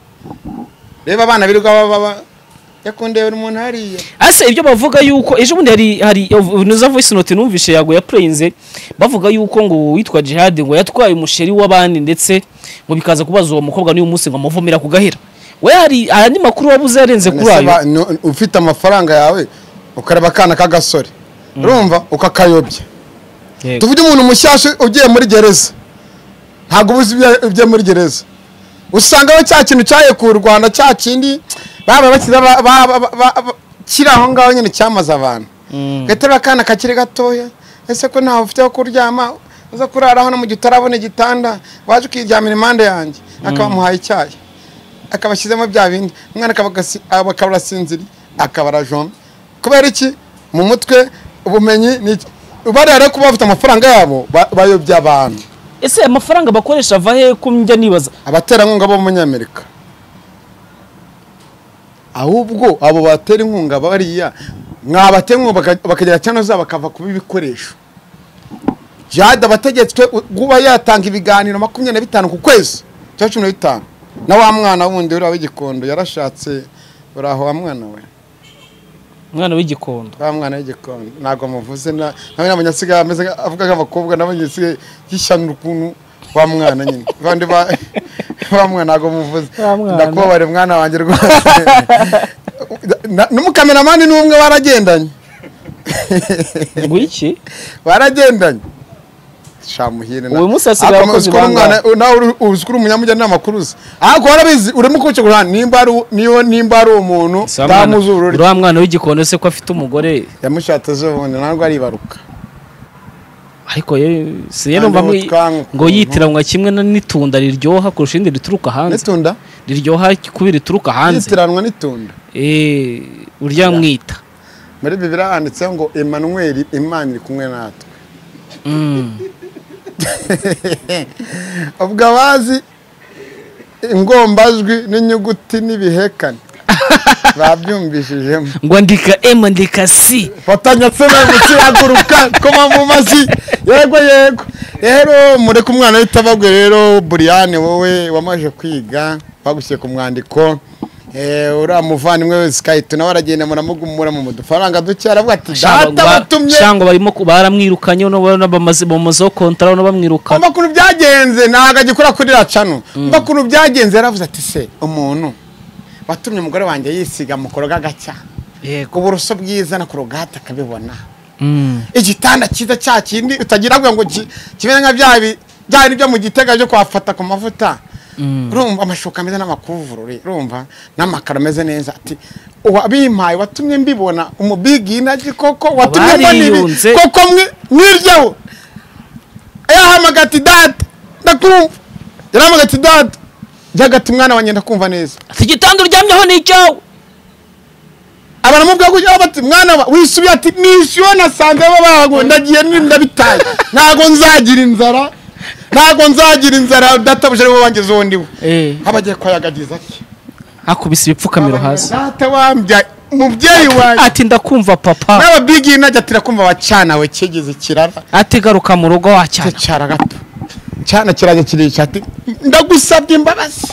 Speaker 1: reba abana birirwa baba yakundebera umuntu hariya
Speaker 2: ese ibyo bavuga yuko ejo bundi hari hari nuza voice note numvishe yago ya playinze bavuga yuko ngo witwa Jihad ngo yatwaye umusheri w'abandi ndetse ngo bikaza kubaza uwo mukobwa n'uyu munsi ngo amuvomera ku gahera we hari ayandi makuru wabuze yarenze kuri
Speaker 1: None se
Speaker 2: ayo
Speaker 1: ba- nu- ufite amafaranga yawe ukareba akana k'agasore urumva ukakayobya
Speaker 2: Yego.
Speaker 1: tuvuge umuntu mushyashya ugiye muri gereza ntabwo ubuze ibyo- ibyo muri gereza usanga aho cya kintu cyaye ku rwanda cya kindi baba bakiza ba- ba- ba- ba- ba- kiri aho ngaho nyine cyamaze abantu
Speaker 2: Mm.
Speaker 1: gaterura akana kakiri gatoya ese ko ntawe ufite aho kuryama uza kurara hano mu gihe utarabona igitanda waje ukiryamira impande yanjye akabamuhaye icyayi akabashyizemo bya bindi umwana akaba agasi- aba- akaba arasinziriye akaba arajomba kubera iki mu mutwe ubumenyi ni iki bariya rero kuba bafite amafaranga yabo ba- bayobya abantu
Speaker 2: ese amafaranga bakoresha ava he ko njya nibaza
Speaker 1: abaterankunga b'abanyamerika ahubwo abo batera inkunga bariya mwabatera inkunga baka- bakagira cyane zabo bakava kuba ibikoresho jade abategetswe u- kuba yatanga ibiganiro makumyabiri na bitanu ku kwezi cyangwa cumi na bitanu na wa mwana wundi uriya w'igikondo yarashatse uri aho wa mwana we
Speaker 2: umwana w'igikondo
Speaker 1: wa mwana w'igikondo ntabwo muvuze na nawe ntabwo nyasigaye ameze nka- avuga nk'abakobwa nabo nyasigaye yishyana ukuntu wa mwana nyine abandi ba wa mwana ntabwo muvuze
Speaker 2: Wa mwana.
Speaker 1: ndakubabara mwana wanjye rwose Na- n'umukameramani ni umwe baragendanye
Speaker 2: ngo iki
Speaker 1: baragendanye shamuhire
Speaker 2: Uyu munsi hasigaye abakozi bangahe?
Speaker 1: nawe uzikura umunyamujyana n'amakuru uzi ahubwo warabizi urimo ukurikiye ku ruhande nimba ari u- niyo nimba ari umuntu
Speaker 2: Si wa mwana-
Speaker 1: ndamuzurure
Speaker 2: uriya mwana w'igikondo se ko afite umugore
Speaker 1: yamushatse ejo bundi ntabwo aribaruka
Speaker 2: ariko ye- si rero
Speaker 1: Kandi
Speaker 2: mva mwe-
Speaker 1: ubutwangu
Speaker 2: ngo
Speaker 1: ukuntu.
Speaker 2: yitiranywa kimwe na- n'itunda riryoha kurusha irindi rituruka hanze
Speaker 1: n'itunda
Speaker 2: riryoha kubi rituruka hanze
Speaker 1: yitiranwa n'itunda
Speaker 2: Eh, urya mwita
Speaker 1: muri bibiri handitseho ngo emanweri imana iri kumwe natwe
Speaker 2: Mm.
Speaker 1: ubwo abazi ingombajwi n'inyuguti n'ibihekane babyumvishijemo
Speaker 2: ngo andika m andika c
Speaker 1: watanyatse nawe mukiraguruka koma mu mazi yego yego rero mureke umwana witabagwe rero buriyani wowe wamaze kwiga bagushyize ku mwandiko Eh, uriya muvandimwe wese kayito nawe aragenda muramugumura mu udufaranga duke aravuga ati data batumye
Speaker 2: shango barimo ku- baramwirukanye uno bona bamaze bamazeho kontara uno bamwirukana
Speaker 1: kumva ukuntu byagenze ntabwo agikora kuri racano kumva ukuntu byagenze yaravuze ati se umuntu watumye umugore wanjye yisiga mu koroga gacya
Speaker 2: yego
Speaker 1: uburoso bwiza na korogate akabibona
Speaker 2: Mm.
Speaker 1: igitanda cyiza cya kindi utagira ngo ngo ki- kimeze nka bya bi- bya bindi byo mu gitega byo kwafata ku mavuta
Speaker 2: Mm.
Speaker 1: urumva amashuka ameze n'amakuvurori urumva n'amakaro ameze neza ati wabimpaye watumye mbibona umubigi inagi koko watumye mbona
Speaker 2: Bariyunze.
Speaker 1: ibi koko mwi- mwiryaho yahamagara ati data ndakumva yarahamagara ati data njyaga ati mwana wanjye ndakumva neza
Speaker 2: ati igitanda uryamyeho ni icyawe
Speaker 1: abaramubwira gutya bati mwana wa wisubiye ati nishyuwe nasanze babago ndagiye ni- ndabitaye ntago nzagira inzara ntago nzagira inzara databuje ariwe wangize uwo ndiwe
Speaker 2: Eh,
Speaker 1: abagiye kwayagagiza ati
Speaker 2: akubise ibipfukamiro hasi
Speaker 1: data wambya umubyeyi wanjye
Speaker 2: ati ndakumva papa
Speaker 1: n'ababigi najya ati kumva wacanawe kigeze kirara
Speaker 2: ati garuka mu rugo
Speaker 1: Cyo
Speaker 2: wacyana
Speaker 1: cyara gato cyana kirajya kirisha ati ndagusabye imbabazi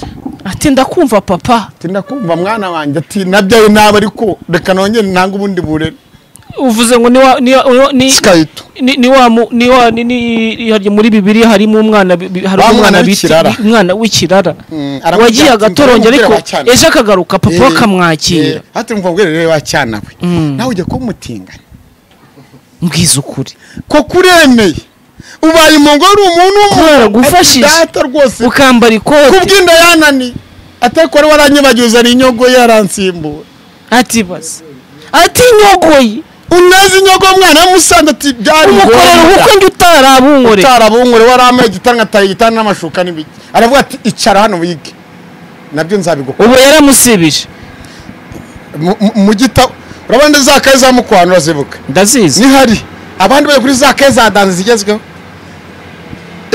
Speaker 2: ati ndakumva papa
Speaker 1: ati ndakumva mwana wanjye ati nabyaye nabi ariko reka nongere ntange ubundi burere
Speaker 2: uvuze ngo ni wa ni wa- ni wa- ni
Speaker 1: sikayito
Speaker 2: ni ni wa mu- ni wa ni ni hari- muri bibiri harimo umwana bi- bi- hari
Speaker 1: Wa mwana
Speaker 2: umwana bita
Speaker 1: w'ikirara.
Speaker 2: umwana w'ikirara
Speaker 1: Mm, aramubwira
Speaker 2: wagiye
Speaker 1: ati,
Speaker 2: agatorongera
Speaker 1: "Nzamubwira
Speaker 2: ariko
Speaker 1: wacyana."
Speaker 2: ejo akagaruka papa
Speaker 1: Eh,
Speaker 2: akamwakira
Speaker 1: hati mva ubwere rero wacyana we
Speaker 2: Mm.
Speaker 1: nawe ujya kumutingana
Speaker 2: mbwiza ukuri
Speaker 1: ko kuremeye ubaye impongo uri umuntu
Speaker 2: Kubera gufashije.
Speaker 1: Ati, data rwose
Speaker 2: ukambara ikote
Speaker 1: kubw'inda yananiye atari ko wari waranyibagiza ni inyogo ye yaransimbura
Speaker 2: ati baza ati nyogoye
Speaker 1: unazi inyogo mwana yamusanze ati byari
Speaker 2: umukorera ubukwe njye utarabunkorera
Speaker 1: utarabungure wari amaye igitanda ataye igitanda n'amashuka n'ibiki aravuga ati icara hano wige nabyo nzabigukora
Speaker 2: ubu yaramusibije
Speaker 1: Mu- mu- mu gitabo urabona za kaye za mukwano urazibuka
Speaker 2: ndazizi
Speaker 1: nihari abandi bari kuri za keza danze zigezweho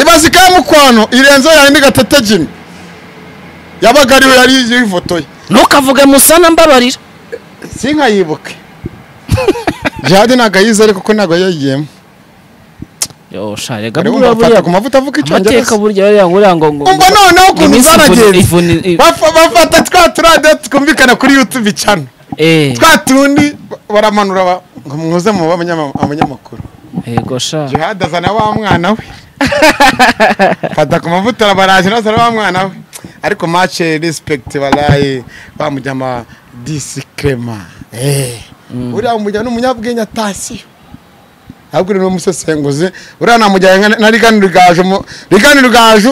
Speaker 1: ibaze ka mukwano irenze yawe ndi gatete jimmy yabaga ariwe yari yifotoye
Speaker 2: ntukavuge musana mbabarira
Speaker 1: sinkayibuke jihadi ntabwo ayizi ariko ko ntabwo yayigiyemo
Speaker 2: yosha rega
Speaker 1: buriya bafata
Speaker 2: buriya
Speaker 1: ku
Speaker 2: buriya
Speaker 1: mavuta avuga
Speaker 2: amateka
Speaker 1: icyongereza
Speaker 2: burya buriya buriya ngo ngo
Speaker 1: umva noneho ukuntu
Speaker 2: iminsi ivuna- ivuna-
Speaker 1: zaragenze
Speaker 2: i-
Speaker 1: Bafa- bafata twa turadiyo twumvikana kuri yutube icana
Speaker 2: eh
Speaker 1: twa tundi baramanura ba- ngo muze mu banyamakuru
Speaker 2: yego sha
Speaker 1: jihad azana wa mwana we fata ku mavuta arabaraje nawe azana wa mwana we ariko mace respekiti baraye bamujyama disikrema uriya mujyana ni umunyabwenge atasiyo ahubwo ni umusesenguzi uriya namujyanye nka- na rigani rugaju mu- rigani rugaju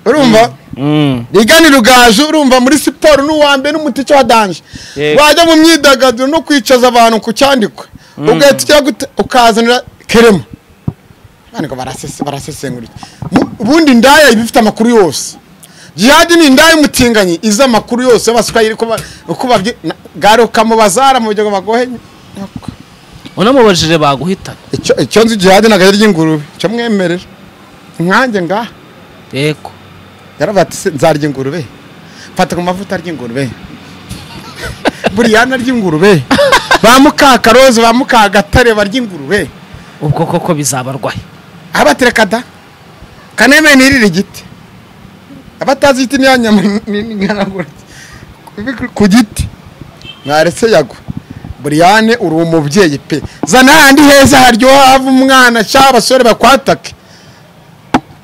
Speaker 1: urumva
Speaker 2: mm
Speaker 1: rigani rugaju urumva muri siporo n'uwa mbere n'umuti wa danje
Speaker 2: Yego.
Speaker 1: wajya mu myidagaduro no kwicaza abantu ku cyandikwe ugahita ujya gute- ukazanira kerema ntabwo barasesengura Mu- ubundi indaya iba ifite amakuru yose jihadi ni indaya y'umutinganyi izi amakuru yose y'abaswahili uko ba- uko babyi na- garuka mu bazara mu buryo bagohe
Speaker 2: unamubajije baguhitana
Speaker 1: Icyo- icyo nzi jihadi ntabwo ari iry'ingurube icyo mwemerera nkanjye ngaha
Speaker 2: yego
Speaker 1: yaravuga ati "Se, nzarya ingurube mfata ku mavuta ry'ingurube buriyana ry'ingurube ba mukakarozi ba mukagatare barya ingurube
Speaker 2: ubwo koko bizabarwaye
Speaker 1: abaterekada kaneme nirire igiti abatazi igiti ni ya nyama n'inganagura ku giti mwaretse yagwa buriyane uri umubyeyi pe zana handi heza haryoha hava umwana cyangwa abasore bakwatake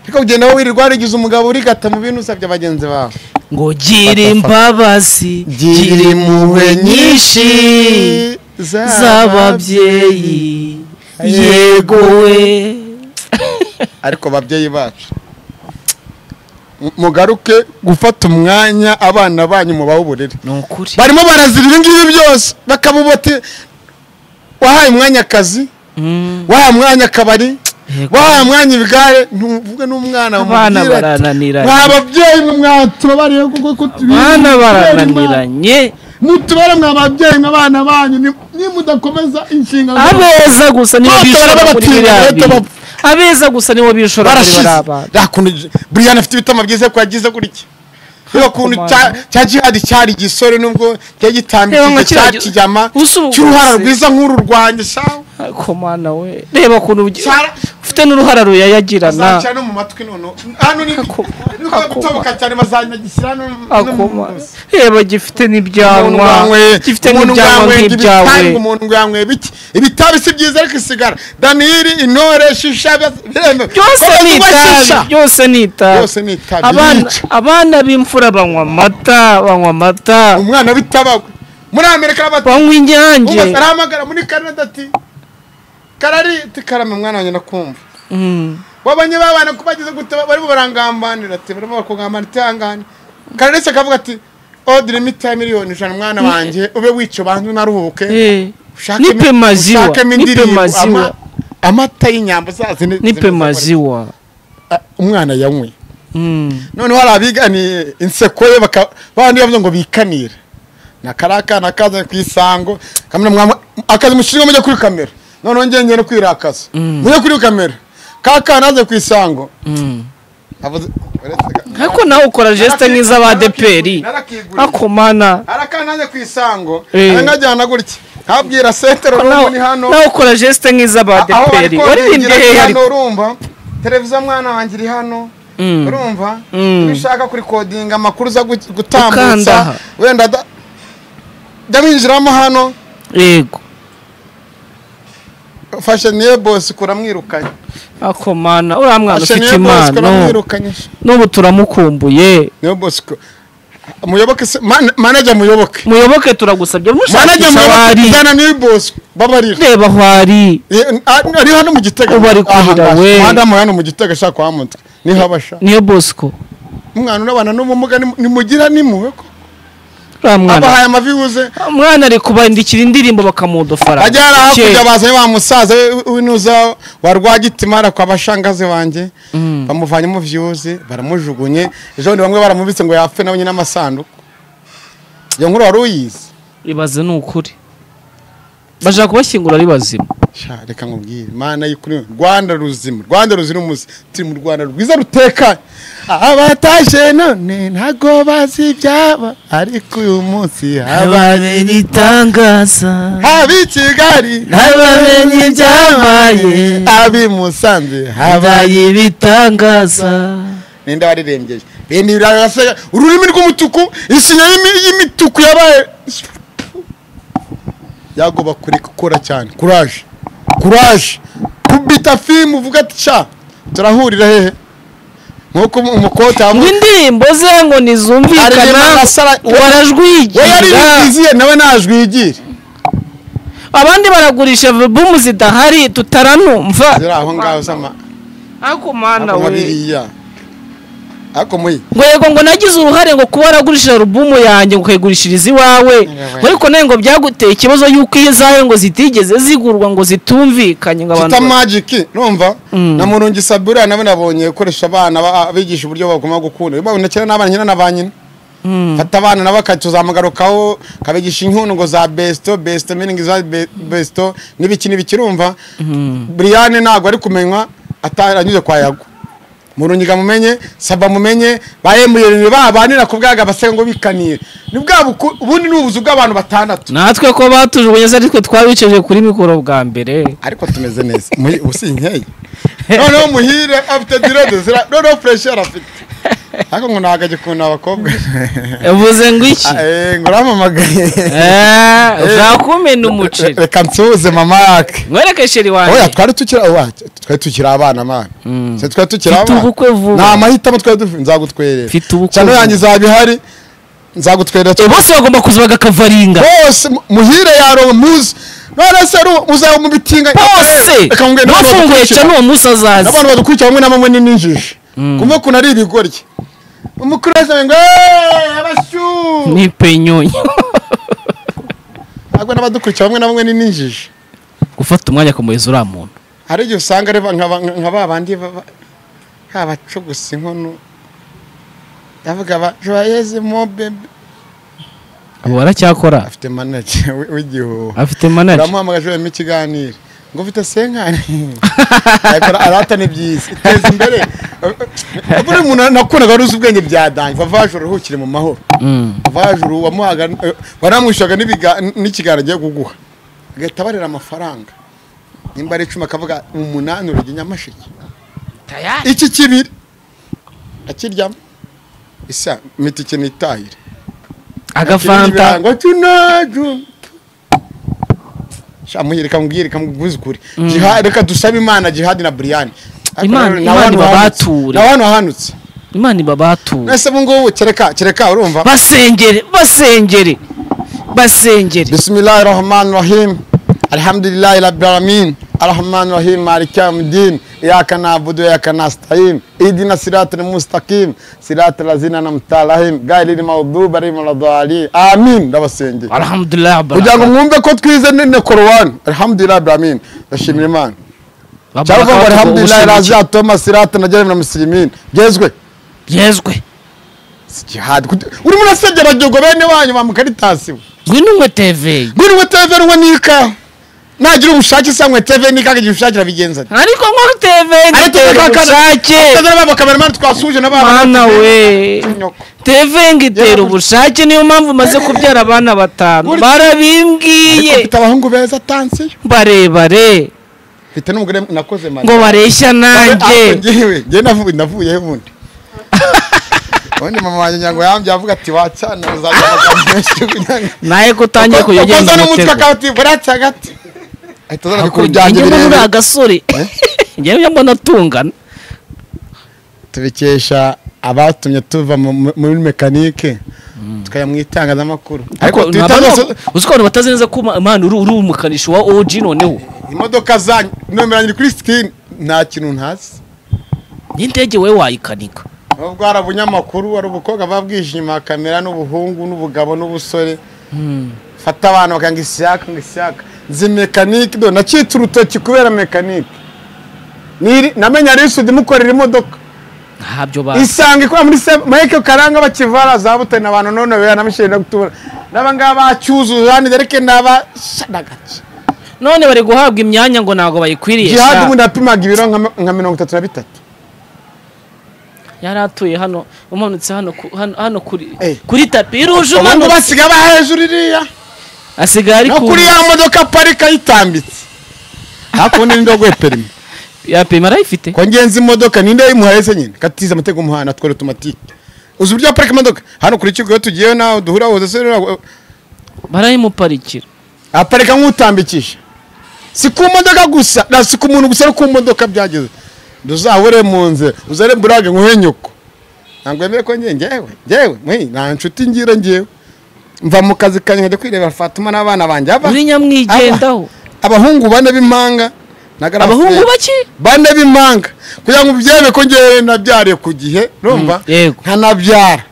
Speaker 1: ariko ugenda wowe wirirwa warigize umugabo urigata mu bintu usabye bagenzi bawe
Speaker 2: ngo gira imbabazi gira
Speaker 1: gira
Speaker 2: impuhwe
Speaker 1: impuhwe
Speaker 2: nyinshi z'ababyeyi yego we
Speaker 1: ariko babyeyi bacu mu- mugaruke gufata umwanya abana banyu mubahe uburere
Speaker 2: ni ukuri
Speaker 1: barimo barazira ibi ngibi byose bakabubote wahaye umwanya akazi
Speaker 2: Mm,
Speaker 1: wahaye umwanya akabari
Speaker 2: yego.
Speaker 1: wahaye umwanya ibigare ntuvuge n'umwana
Speaker 2: abana
Speaker 1: umubwire ati,
Speaker 2: barananiranye
Speaker 1: mwa babyeyi mwe mwatuma bariho kuko ko tubizi,
Speaker 2: abana
Speaker 1: kubera imana.
Speaker 2: barananiranye
Speaker 1: mutubare mwe ababyeyi mwe abana banyu ni- nimudakomeza inshingano
Speaker 2: abeza gusa nibo
Speaker 1: Bose
Speaker 2: bishora
Speaker 1: baraba
Speaker 2: muri
Speaker 1: batinya,
Speaker 2: biriya
Speaker 1: bahita
Speaker 2: bintu
Speaker 1: bapfa.
Speaker 2: abeza gusa nibo bishora muri
Speaker 1: barashize
Speaker 2: biriya bantu
Speaker 1: nta kuntu buriyani afite ibitama byiza ko yagize gutya reba ukuntu cya- cya jihadi cyari igisore nubwo cyari
Speaker 2: Reba nka
Speaker 1: gitambitse cya
Speaker 2: kiriya gi-
Speaker 1: kijyama
Speaker 2: usubukuye.
Speaker 1: cy'uruhara rwiza nk'uru rwanjye shawe
Speaker 2: ariko mwana we reba ukuntu ugi-
Speaker 1: Cyara-
Speaker 2: ufite n'uruhara ruyayagirana
Speaker 1: azacya no mu matwi noneho hano ni
Speaker 2: Ako-
Speaker 1: niko gutoboka cyane bazanagishyira no mu- no mu
Speaker 2: akoma reba gifite
Speaker 1: umuntu
Speaker 2: n'ibyanwa
Speaker 1: wanyweye
Speaker 2: gifite
Speaker 1: umuntu
Speaker 2: n'ibyanwa
Speaker 1: wanyweye
Speaker 2: nk'ibyawe
Speaker 1: ibitabi, umuntu yanyweye biki ibitabi si byiza ariko isigara daniyeli intore shisha biremewe
Speaker 2: byose ni itabi byose ni itabi
Speaker 1: byose ni itabi
Speaker 2: Abana-
Speaker 1: yica.
Speaker 2: abana b'imfura banywa amata banywa amata
Speaker 1: umwana w'itabagwe muri amerika bati
Speaker 2: banywa inyange
Speaker 1: "Umaze arahamagara muri canada ati karari ati karame mwana wanjye ndakumva
Speaker 2: Mm.
Speaker 1: wabonye babana ko bagize gute barimo barangambanira ati barimo bakungambanira utihangane kararetse akavuga ati odire mita miliyoni ijana mwana wanjye ube wica bantu naruhuke
Speaker 2: Eh.
Speaker 1: ushake
Speaker 2: nipe
Speaker 1: imi-
Speaker 2: maziwa,
Speaker 1: ushakemo
Speaker 2: nipe
Speaker 1: indirimbo,
Speaker 2: maziwa.
Speaker 1: ama- amata y'inyambo zazi ni-
Speaker 2: nipe
Speaker 1: zimeze
Speaker 2: maziwa
Speaker 1: gutya. Ah, umwana yanyweye
Speaker 2: Mm.
Speaker 1: noneho hari abiganiye inseko ye baka- bandi bavuze ngo bikanire na kariya kana kazanye ku isango kamera mwamu akazi mushinga mujya kuri kamera noneho ngenge no kwirakaza mujye kuri kamera ka kana aze ku isango
Speaker 2: Mm.
Speaker 1: avuze uretse ga-
Speaker 2: ariko nawe ukora jesite nk'iz'abadeperi
Speaker 1: Narakiguriye.
Speaker 2: ako mana
Speaker 1: hari akana aje ku isango
Speaker 2: Eh.
Speaker 1: nkajyana gutya ntabwira setero n'ubu ni hano
Speaker 2: nawe ukora jesite
Speaker 1: aho bari
Speaker 2: nk'iz'abadeperi waririmbye
Speaker 1: kongera
Speaker 2: hehe
Speaker 1: hano
Speaker 2: ariko
Speaker 1: urumva televiziyo mwana wanjye iri hano
Speaker 2: Mm.
Speaker 1: urumva
Speaker 2: Mm.
Speaker 1: iyo ushaka kurikodinga amakuru uza gu-
Speaker 2: Ukanda aha.
Speaker 1: gutambutsa wenda da- jya winjiramo hano
Speaker 2: yego
Speaker 1: fashe niye bosi kuramwirukanye
Speaker 2: ako mana uriya mwana
Speaker 1: fashe
Speaker 2: ufite
Speaker 1: niye bosi
Speaker 2: impano
Speaker 1: kuramwirukanye
Speaker 2: n'ubu turamukumbuye
Speaker 1: niye bosi ko- muyoboke se man- manager muyoboke
Speaker 2: muyoboke turagusabye mushakisha
Speaker 1: manager
Speaker 2: aho
Speaker 1: muyoboke
Speaker 2: ari
Speaker 1: ujyana niwe bosi babarira
Speaker 2: reba aho ari
Speaker 1: Eh, ah, ari hano mu gitega
Speaker 2: Ubu ari kurira
Speaker 1: Aha,
Speaker 2: we.
Speaker 1: madamu hano mu gitega ashaka kuhamutse niho abasha
Speaker 2: niyo bosco
Speaker 1: umwana unabana n'ubumuga nimu- nimugira nimuwe ko
Speaker 2: uriya mwana
Speaker 1: abahaye amaviwuze
Speaker 2: umwana ari kubandikira indirimbo bakamudofara
Speaker 1: ajya hari hakurya bazanye wa musaza we- w'inuza wa rwagitima ari kwa bashangazi wanjye bamuvanye mu vyuzi baramujugunye ejo bundi bamwe baramubitse ngo yapfe nawe nyine amasanduku iyo nkuru wari uyizi
Speaker 2: ibaze ni ukuri bashaka kubashyingura ari bazima
Speaker 1: Sha, reka nkubwire mana y'ukuri rwanda ruzima rwanda ruzira umuze turi mu rwanda rwiza rutekanye abatashe none ntago bazi ibyaba ariko uyu munsi haba
Speaker 3: abamenye itangaza
Speaker 1: haba i kigali
Speaker 3: n'abamenye ibyabaye
Speaker 1: abi musanze haba
Speaker 3: abaye ibitangaza
Speaker 1: ninde waririmbye bindi birasega ururimi rw'umutuku isinya y'imi- y'imituku yabaye yagoba kureka ukora cyane kuraje kuraje kubita fimu uvuga ati sha turahurira hehe nk'uko umu- umukobwa
Speaker 2: ngo
Speaker 1: yavuga
Speaker 2: indirimbo ze ngo
Speaker 1: aririmba
Speaker 2: ntizumvikana
Speaker 1: agasara we yari
Speaker 2: warajwigira
Speaker 1: bizihiye nawe najwigira
Speaker 2: abandi baragurisha albumu zidahari tutaranumva
Speaker 1: ziri aho ngaho z'ama
Speaker 2: ako mana
Speaker 1: nka
Speaker 2: we
Speaker 1: biriya ariko muyi
Speaker 2: ngo yego ngo nagize uruhare ngo kuba waragurishije alubumu yanjye ngo ukayigurishiriza iwawe ngo ariko nawe ngo byaguteye ikibazo y'uko izawe ngo zitigeze zigurwa ngo zitumvikanye ngo abantu
Speaker 1: kita magiki numva na murungi sabura nawe nabonye gukoresha abana ba- abigisha uburyo bagomba gukunda babona kera n'abana nyina na ba nyina fata abana nabo akatuzamagarukaho kabigisha inkundo ngo za besito besito miringi za be- besito n'ibiki n'ibiki urumva buriyane ntabwo ari kumenywa ataranyuze kwa yago murungiga mumenye saba mumenye ba emuyeni babanira ku bwaga baseka ngo bikanire ni bwa buku- ubundi ni ubuzu bw'abantu batandatu
Speaker 2: natwe ko batujugunye se aritwe twabiceje kuri mikoro bwa mbere
Speaker 1: ariko tumeze neza muri ubu si inkeye noneho muhire afite direde zira noneho fureshi yarafite ariko ngo ntabwo agikunda abakobwa
Speaker 2: uvuze ngo iki
Speaker 1: Eh, ngo uramamagaye
Speaker 2: Ah, ushaka kumena umuceri
Speaker 1: reka nsuhuze mama yake
Speaker 2: mwereke sheri
Speaker 1: oya
Speaker 2: wanjye
Speaker 1: twari tukiri oya, twari tukiri abana mana Se twari tukiri
Speaker 2: Mfite
Speaker 1: abana
Speaker 2: ubukwe vuba.
Speaker 1: nta mahitamo twari dufite nzagutwerera
Speaker 2: Mfite ubukwe
Speaker 1: cyane
Speaker 2: vuba.
Speaker 1: yanjye izaba ihari nzagutwerera
Speaker 2: Eh, bose bagomba kuza bagakavaringa
Speaker 1: bose mu- muhire yarowe muzi none se ru- muzaba mu bitinga
Speaker 2: bose
Speaker 1: Reka ngo ngende
Speaker 2: bafunguye
Speaker 1: kubadukurikira.
Speaker 2: cyane uwo munsi azaza
Speaker 1: n'abantu badukurikira bamwe na bamwe ni n'injiji kumwe ukuntu ari ibigoryi umukuru wese ngo "Eh, abashu
Speaker 2: ni penyonyi
Speaker 1: ntabwo n'abadukurikira bamwe na bamwe ni n'injiji
Speaker 2: gufata umwanya akamuheza uriya muntu
Speaker 1: hari igihe usanga ari ba- nka ba- nka ba bandi baba- nk'abacugusa inkono yavuga ba joyeze mo bebe
Speaker 2: abo baracyakora
Speaker 1: afite manaje w- w'igihuha
Speaker 2: afite manaje
Speaker 1: uramuhamagaje urimo ikiganiro ngo ufite senkani ariko ara- arata ni byiza iteza imbere buri muntu nakundaga wari uzi ubwenge bya dange vavaje uruhukire mu mahoro vavaje ubu wamuhaga eh, waramwishyuraga n'ibiga- n'ikiganiro agiye kuguha agahita abarira amafaranga nimba ari icumi akavuga umunani urujya nyamashiki iki kibiri akiryamo isa mita ikintu itahire
Speaker 2: agafanta
Speaker 1: ngo tunaju shamuye reka mubwire reka mubwuze ukuri Jihad- reka dusabe imana jihadi na buriyani
Speaker 2: Imana- Imana ibabature.
Speaker 1: na hano hanutse
Speaker 2: imana ibabatuwe
Speaker 1: mwese ubu ngubu kereka kereka urumva
Speaker 2: basengere basengere basengere
Speaker 1: bisimilahi rahmani rahim alhamdulilahi rabbil alamin arahmani rahim maliki yawmiddin iyyaka na'budu wa iyyaka nasta'in ihdina siratal mustaqim siratal ladzina an'amta alaihim ghayril maghdubi alaihim waladdallin amin ndabasengeye
Speaker 2: alhamdulillah
Speaker 1: kugira ngo mwumve ko twize nene korowani alhamdulillah abramin ndashimira imana cyangwa ngo alhamdulillah raziya thomas irata na jeremy na musilimin gezwe
Speaker 2: yezwe
Speaker 1: Si jihad Kut- urimo urasegera gihugu bene wanyu ba mukaritasi we
Speaker 2: ngwino tv
Speaker 1: ngwino tv ruwe n'ikawa nagira ubushake se nywe tv n'ikawa igihe ubushake irabigenza ate
Speaker 2: ariko ngo tv
Speaker 1: Ariko
Speaker 2: ngitera
Speaker 1: reka-
Speaker 2: ubushake
Speaker 1: tazana ba kameramani twasuhuje na ba
Speaker 2: mana we
Speaker 1: nyoko
Speaker 2: tv ngitera ubushake niyo mpamvu maze kubyara abana batanu
Speaker 1: Buri- Ariko
Speaker 2: barabimbwiye
Speaker 1: mfite abahungu beza tansiyo
Speaker 2: barebare
Speaker 1: mfite n'umugore nakoze mari
Speaker 2: ngo bareshya nanjye
Speaker 1: njyewe njyewe navuye navuyeho ubundi ubundi mama wanjye nyango yambye avuga ati wacana uzajya amagambo menshi
Speaker 2: naye ko utangiye
Speaker 1: ukoza
Speaker 2: kuyagenda
Speaker 1: n'umutwe
Speaker 2: umutego
Speaker 1: akawe ati buratse agati ahita azana bikuru byanjye
Speaker 2: njye mbona uri
Speaker 1: birebire
Speaker 2: agasore njye njya mbona atungana
Speaker 1: tubikesha abatumye tuva mu- mu- muri mekanike tukajya mu itangazamakuru ariko
Speaker 2: ariko
Speaker 1: twita zose
Speaker 2: uzi ko abantu batazi neza ko ma- man uri uri umukanishi wa OG noneho
Speaker 1: imodoka zanyu nomero yanjye iri kuri sikini nta kintu ntazi
Speaker 2: n'indege wowe wayikanika
Speaker 1: nubwo hari abunyamakuru hari ubukobwa baba bwije inyuma ya kamera n'ubuhungu n'ubugabo n'ubusore fata abantu bakanga isiyaka ngo isiyaka nzi mekanike do nacitse urutoki kubera mekanike Niri- namenya risudi mukorera imodoka
Speaker 2: ntabyo bazi
Speaker 1: isanga ikora muri se maheke karanga bakivara za butani abantu none bera namushyire no gutubura n'abangaba bacyuzuza hano dereke n'aba shadagace
Speaker 2: none bari guhabwa imyanya ngo ntabwo bayikwiriye
Speaker 1: jihadi
Speaker 2: sha.
Speaker 1: ubundi yapimaga ibiro nka- nka mirongo itatu na bitatu
Speaker 2: yari atuye hano umanutse hano ku- hano- hano kuri
Speaker 1: Eh.
Speaker 2: kuri tapi iruje
Speaker 1: ubundi
Speaker 2: umanutse
Speaker 1: basiga bahejuru iriya
Speaker 2: asigaye ari
Speaker 1: no
Speaker 2: ku
Speaker 1: kuri ya modoka parika yitambitse hakundi n'indogoye perimi
Speaker 2: ya pema arayifite
Speaker 1: ko ngenzi imodoka ninde yimuhaye se nyine katize amategeko y'umuhanda twere otomatike uzi uburyo parika imodoka hano kuri kigo iyo tugiyeyo nawe duhura woza se rero,
Speaker 2: barayimuparikira
Speaker 1: aparika nk'utambikisha si ku modoka gusa na si ku muntu gusa no ku modoka byageze ntuzahore mu nzira uzare burage nkuhe nyoko ntabwo wemere ko njye njyewe njyewe mwe nta nshuti ngira njyewe mva mu kazi kanjye nkajya kwirebera fatuma n'abana banjye aba
Speaker 2: uri nyamwigendaho
Speaker 1: abahungu bane b'impanga na garaferi.
Speaker 2: abahungu baki
Speaker 1: bane b'impanga kugira ngo ubyere ko ngewe nabyariye ku gihe urumva
Speaker 2: Mm, yego.
Speaker 1: nkanabyara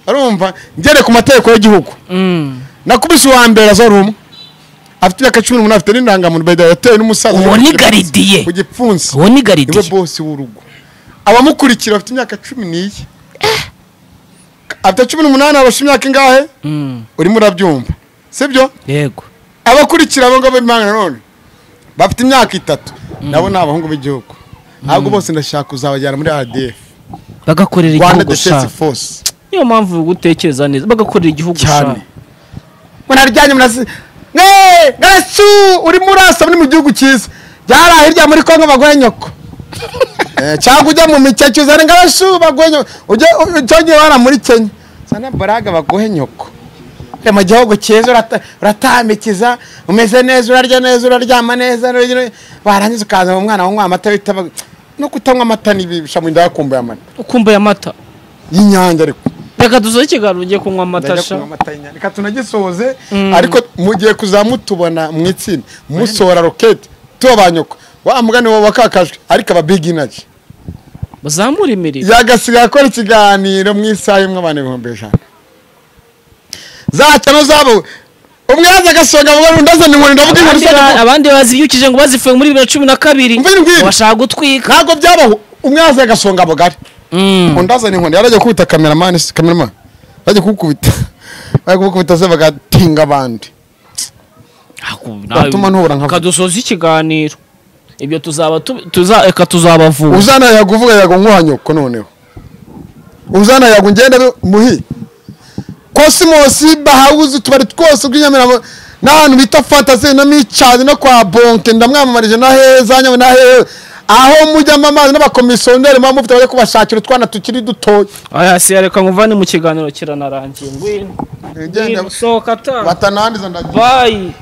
Speaker 1: urumva ngere ku mategeko y'igihugu
Speaker 2: Mm.
Speaker 1: nakubise uwa mbere azora umwe afite imyaka cumi n'umunani afite n'indangamuntu beda yatewe n'umusaza
Speaker 2: uwo ni garidiye
Speaker 1: ku gipfunsi
Speaker 2: uwo ni
Speaker 1: niwe
Speaker 2: garidiye
Speaker 1: bosi w'urugo abamukurikira bafite imyaka cumi n'iyi afite cumi n'umunani abasha imyaka ingahe
Speaker 2: Mm.
Speaker 1: urimo urabyumva sibyo
Speaker 2: yego
Speaker 1: abakurikira abo ngabo b'impanga nanone bafite imyaka itatu nabo ni abahungu b'igihugu ntabwo bose ndashaka kuzabajyana muri rdf
Speaker 2: bagakorera
Speaker 1: rwanda
Speaker 2: igihugu sha
Speaker 1: defense force
Speaker 2: niyo mpamvu gutekereza neza bagakorera igihugu
Speaker 1: cyane
Speaker 2: sha
Speaker 1: ngo ntaryanye murasi mwe mwesu urimo urasa muri mu gihugu cyiza byari hirya muri kongo bagore nyoko Eh, cyangwa ujya mu mikeke uzane ngo abashuba guhenyo ujye utonye wana muri Kenya sana baraga baguhe nyoko Eh, mu gihugu cyiza urata- uratambikiza umeze neza urarya neza uraryama neza urarya- warangiza ukaza mu mwana wanywa amata witaba no kutanywa amata nibisha mu nda yakumbuye amata
Speaker 2: ukumbuye amata
Speaker 1: y'inyange ariko
Speaker 2: reka dusoze ikiganiro ugiye kunywa amata
Speaker 1: Ndajya
Speaker 2: sha
Speaker 1: kunywa amata y'inyange. reka tunagisoze ariko mugiye kuzamutubona mu itsinda musohora roketi tubanyuka wa mugani wawe wakakajwe ariko aba big energy
Speaker 2: bazamure imirire
Speaker 1: yagasigaye akora ikiganiro mu isaha imwe abantu ibihumbi ijana zacano zabo umwe yaza agasonga mu barundi azana inkoni ndavuga inkoni
Speaker 2: Abandi
Speaker 1: zose
Speaker 2: ba- abandi bazibyukije ngo bazifuye muri bibiri na cumi na kabiri
Speaker 1: Umvire imbwira.
Speaker 2: ngo bashaka gutwika
Speaker 1: ntabwo byabaho umwe yaza agasonga bugari
Speaker 2: Mm.
Speaker 1: undi azana inkoni yarajya kubita kameramani si kameramani yarajya kubukubita bari kubukubita se bagatinga abandi
Speaker 2: Aku-
Speaker 1: Batuma ntubura nka-
Speaker 2: Reka dusoze ikiganiro ibyo tuzaba tu- tuza reka tuzabavura
Speaker 1: uzana yakuvuga yago nkuha nyoko noneho uzana yago ngenda be- muhi kosimosi bahawuzi utubari twose tw'inyamiramo n'ahantu bita fantasi na micadi no kwa bonke ndamwamamarije na heza nyabona hehe aho mujyamo amazi n'abakomisiyoneri muba mufite bajya kubashakira utwana tukiri dutoya
Speaker 2: aya si reka nkuvane mu kiganiro kiranarangiye ngwino
Speaker 1: Ngende-
Speaker 2: Ngwino, sohoka ta
Speaker 1: batanandiza ndagiye
Speaker 2: bayi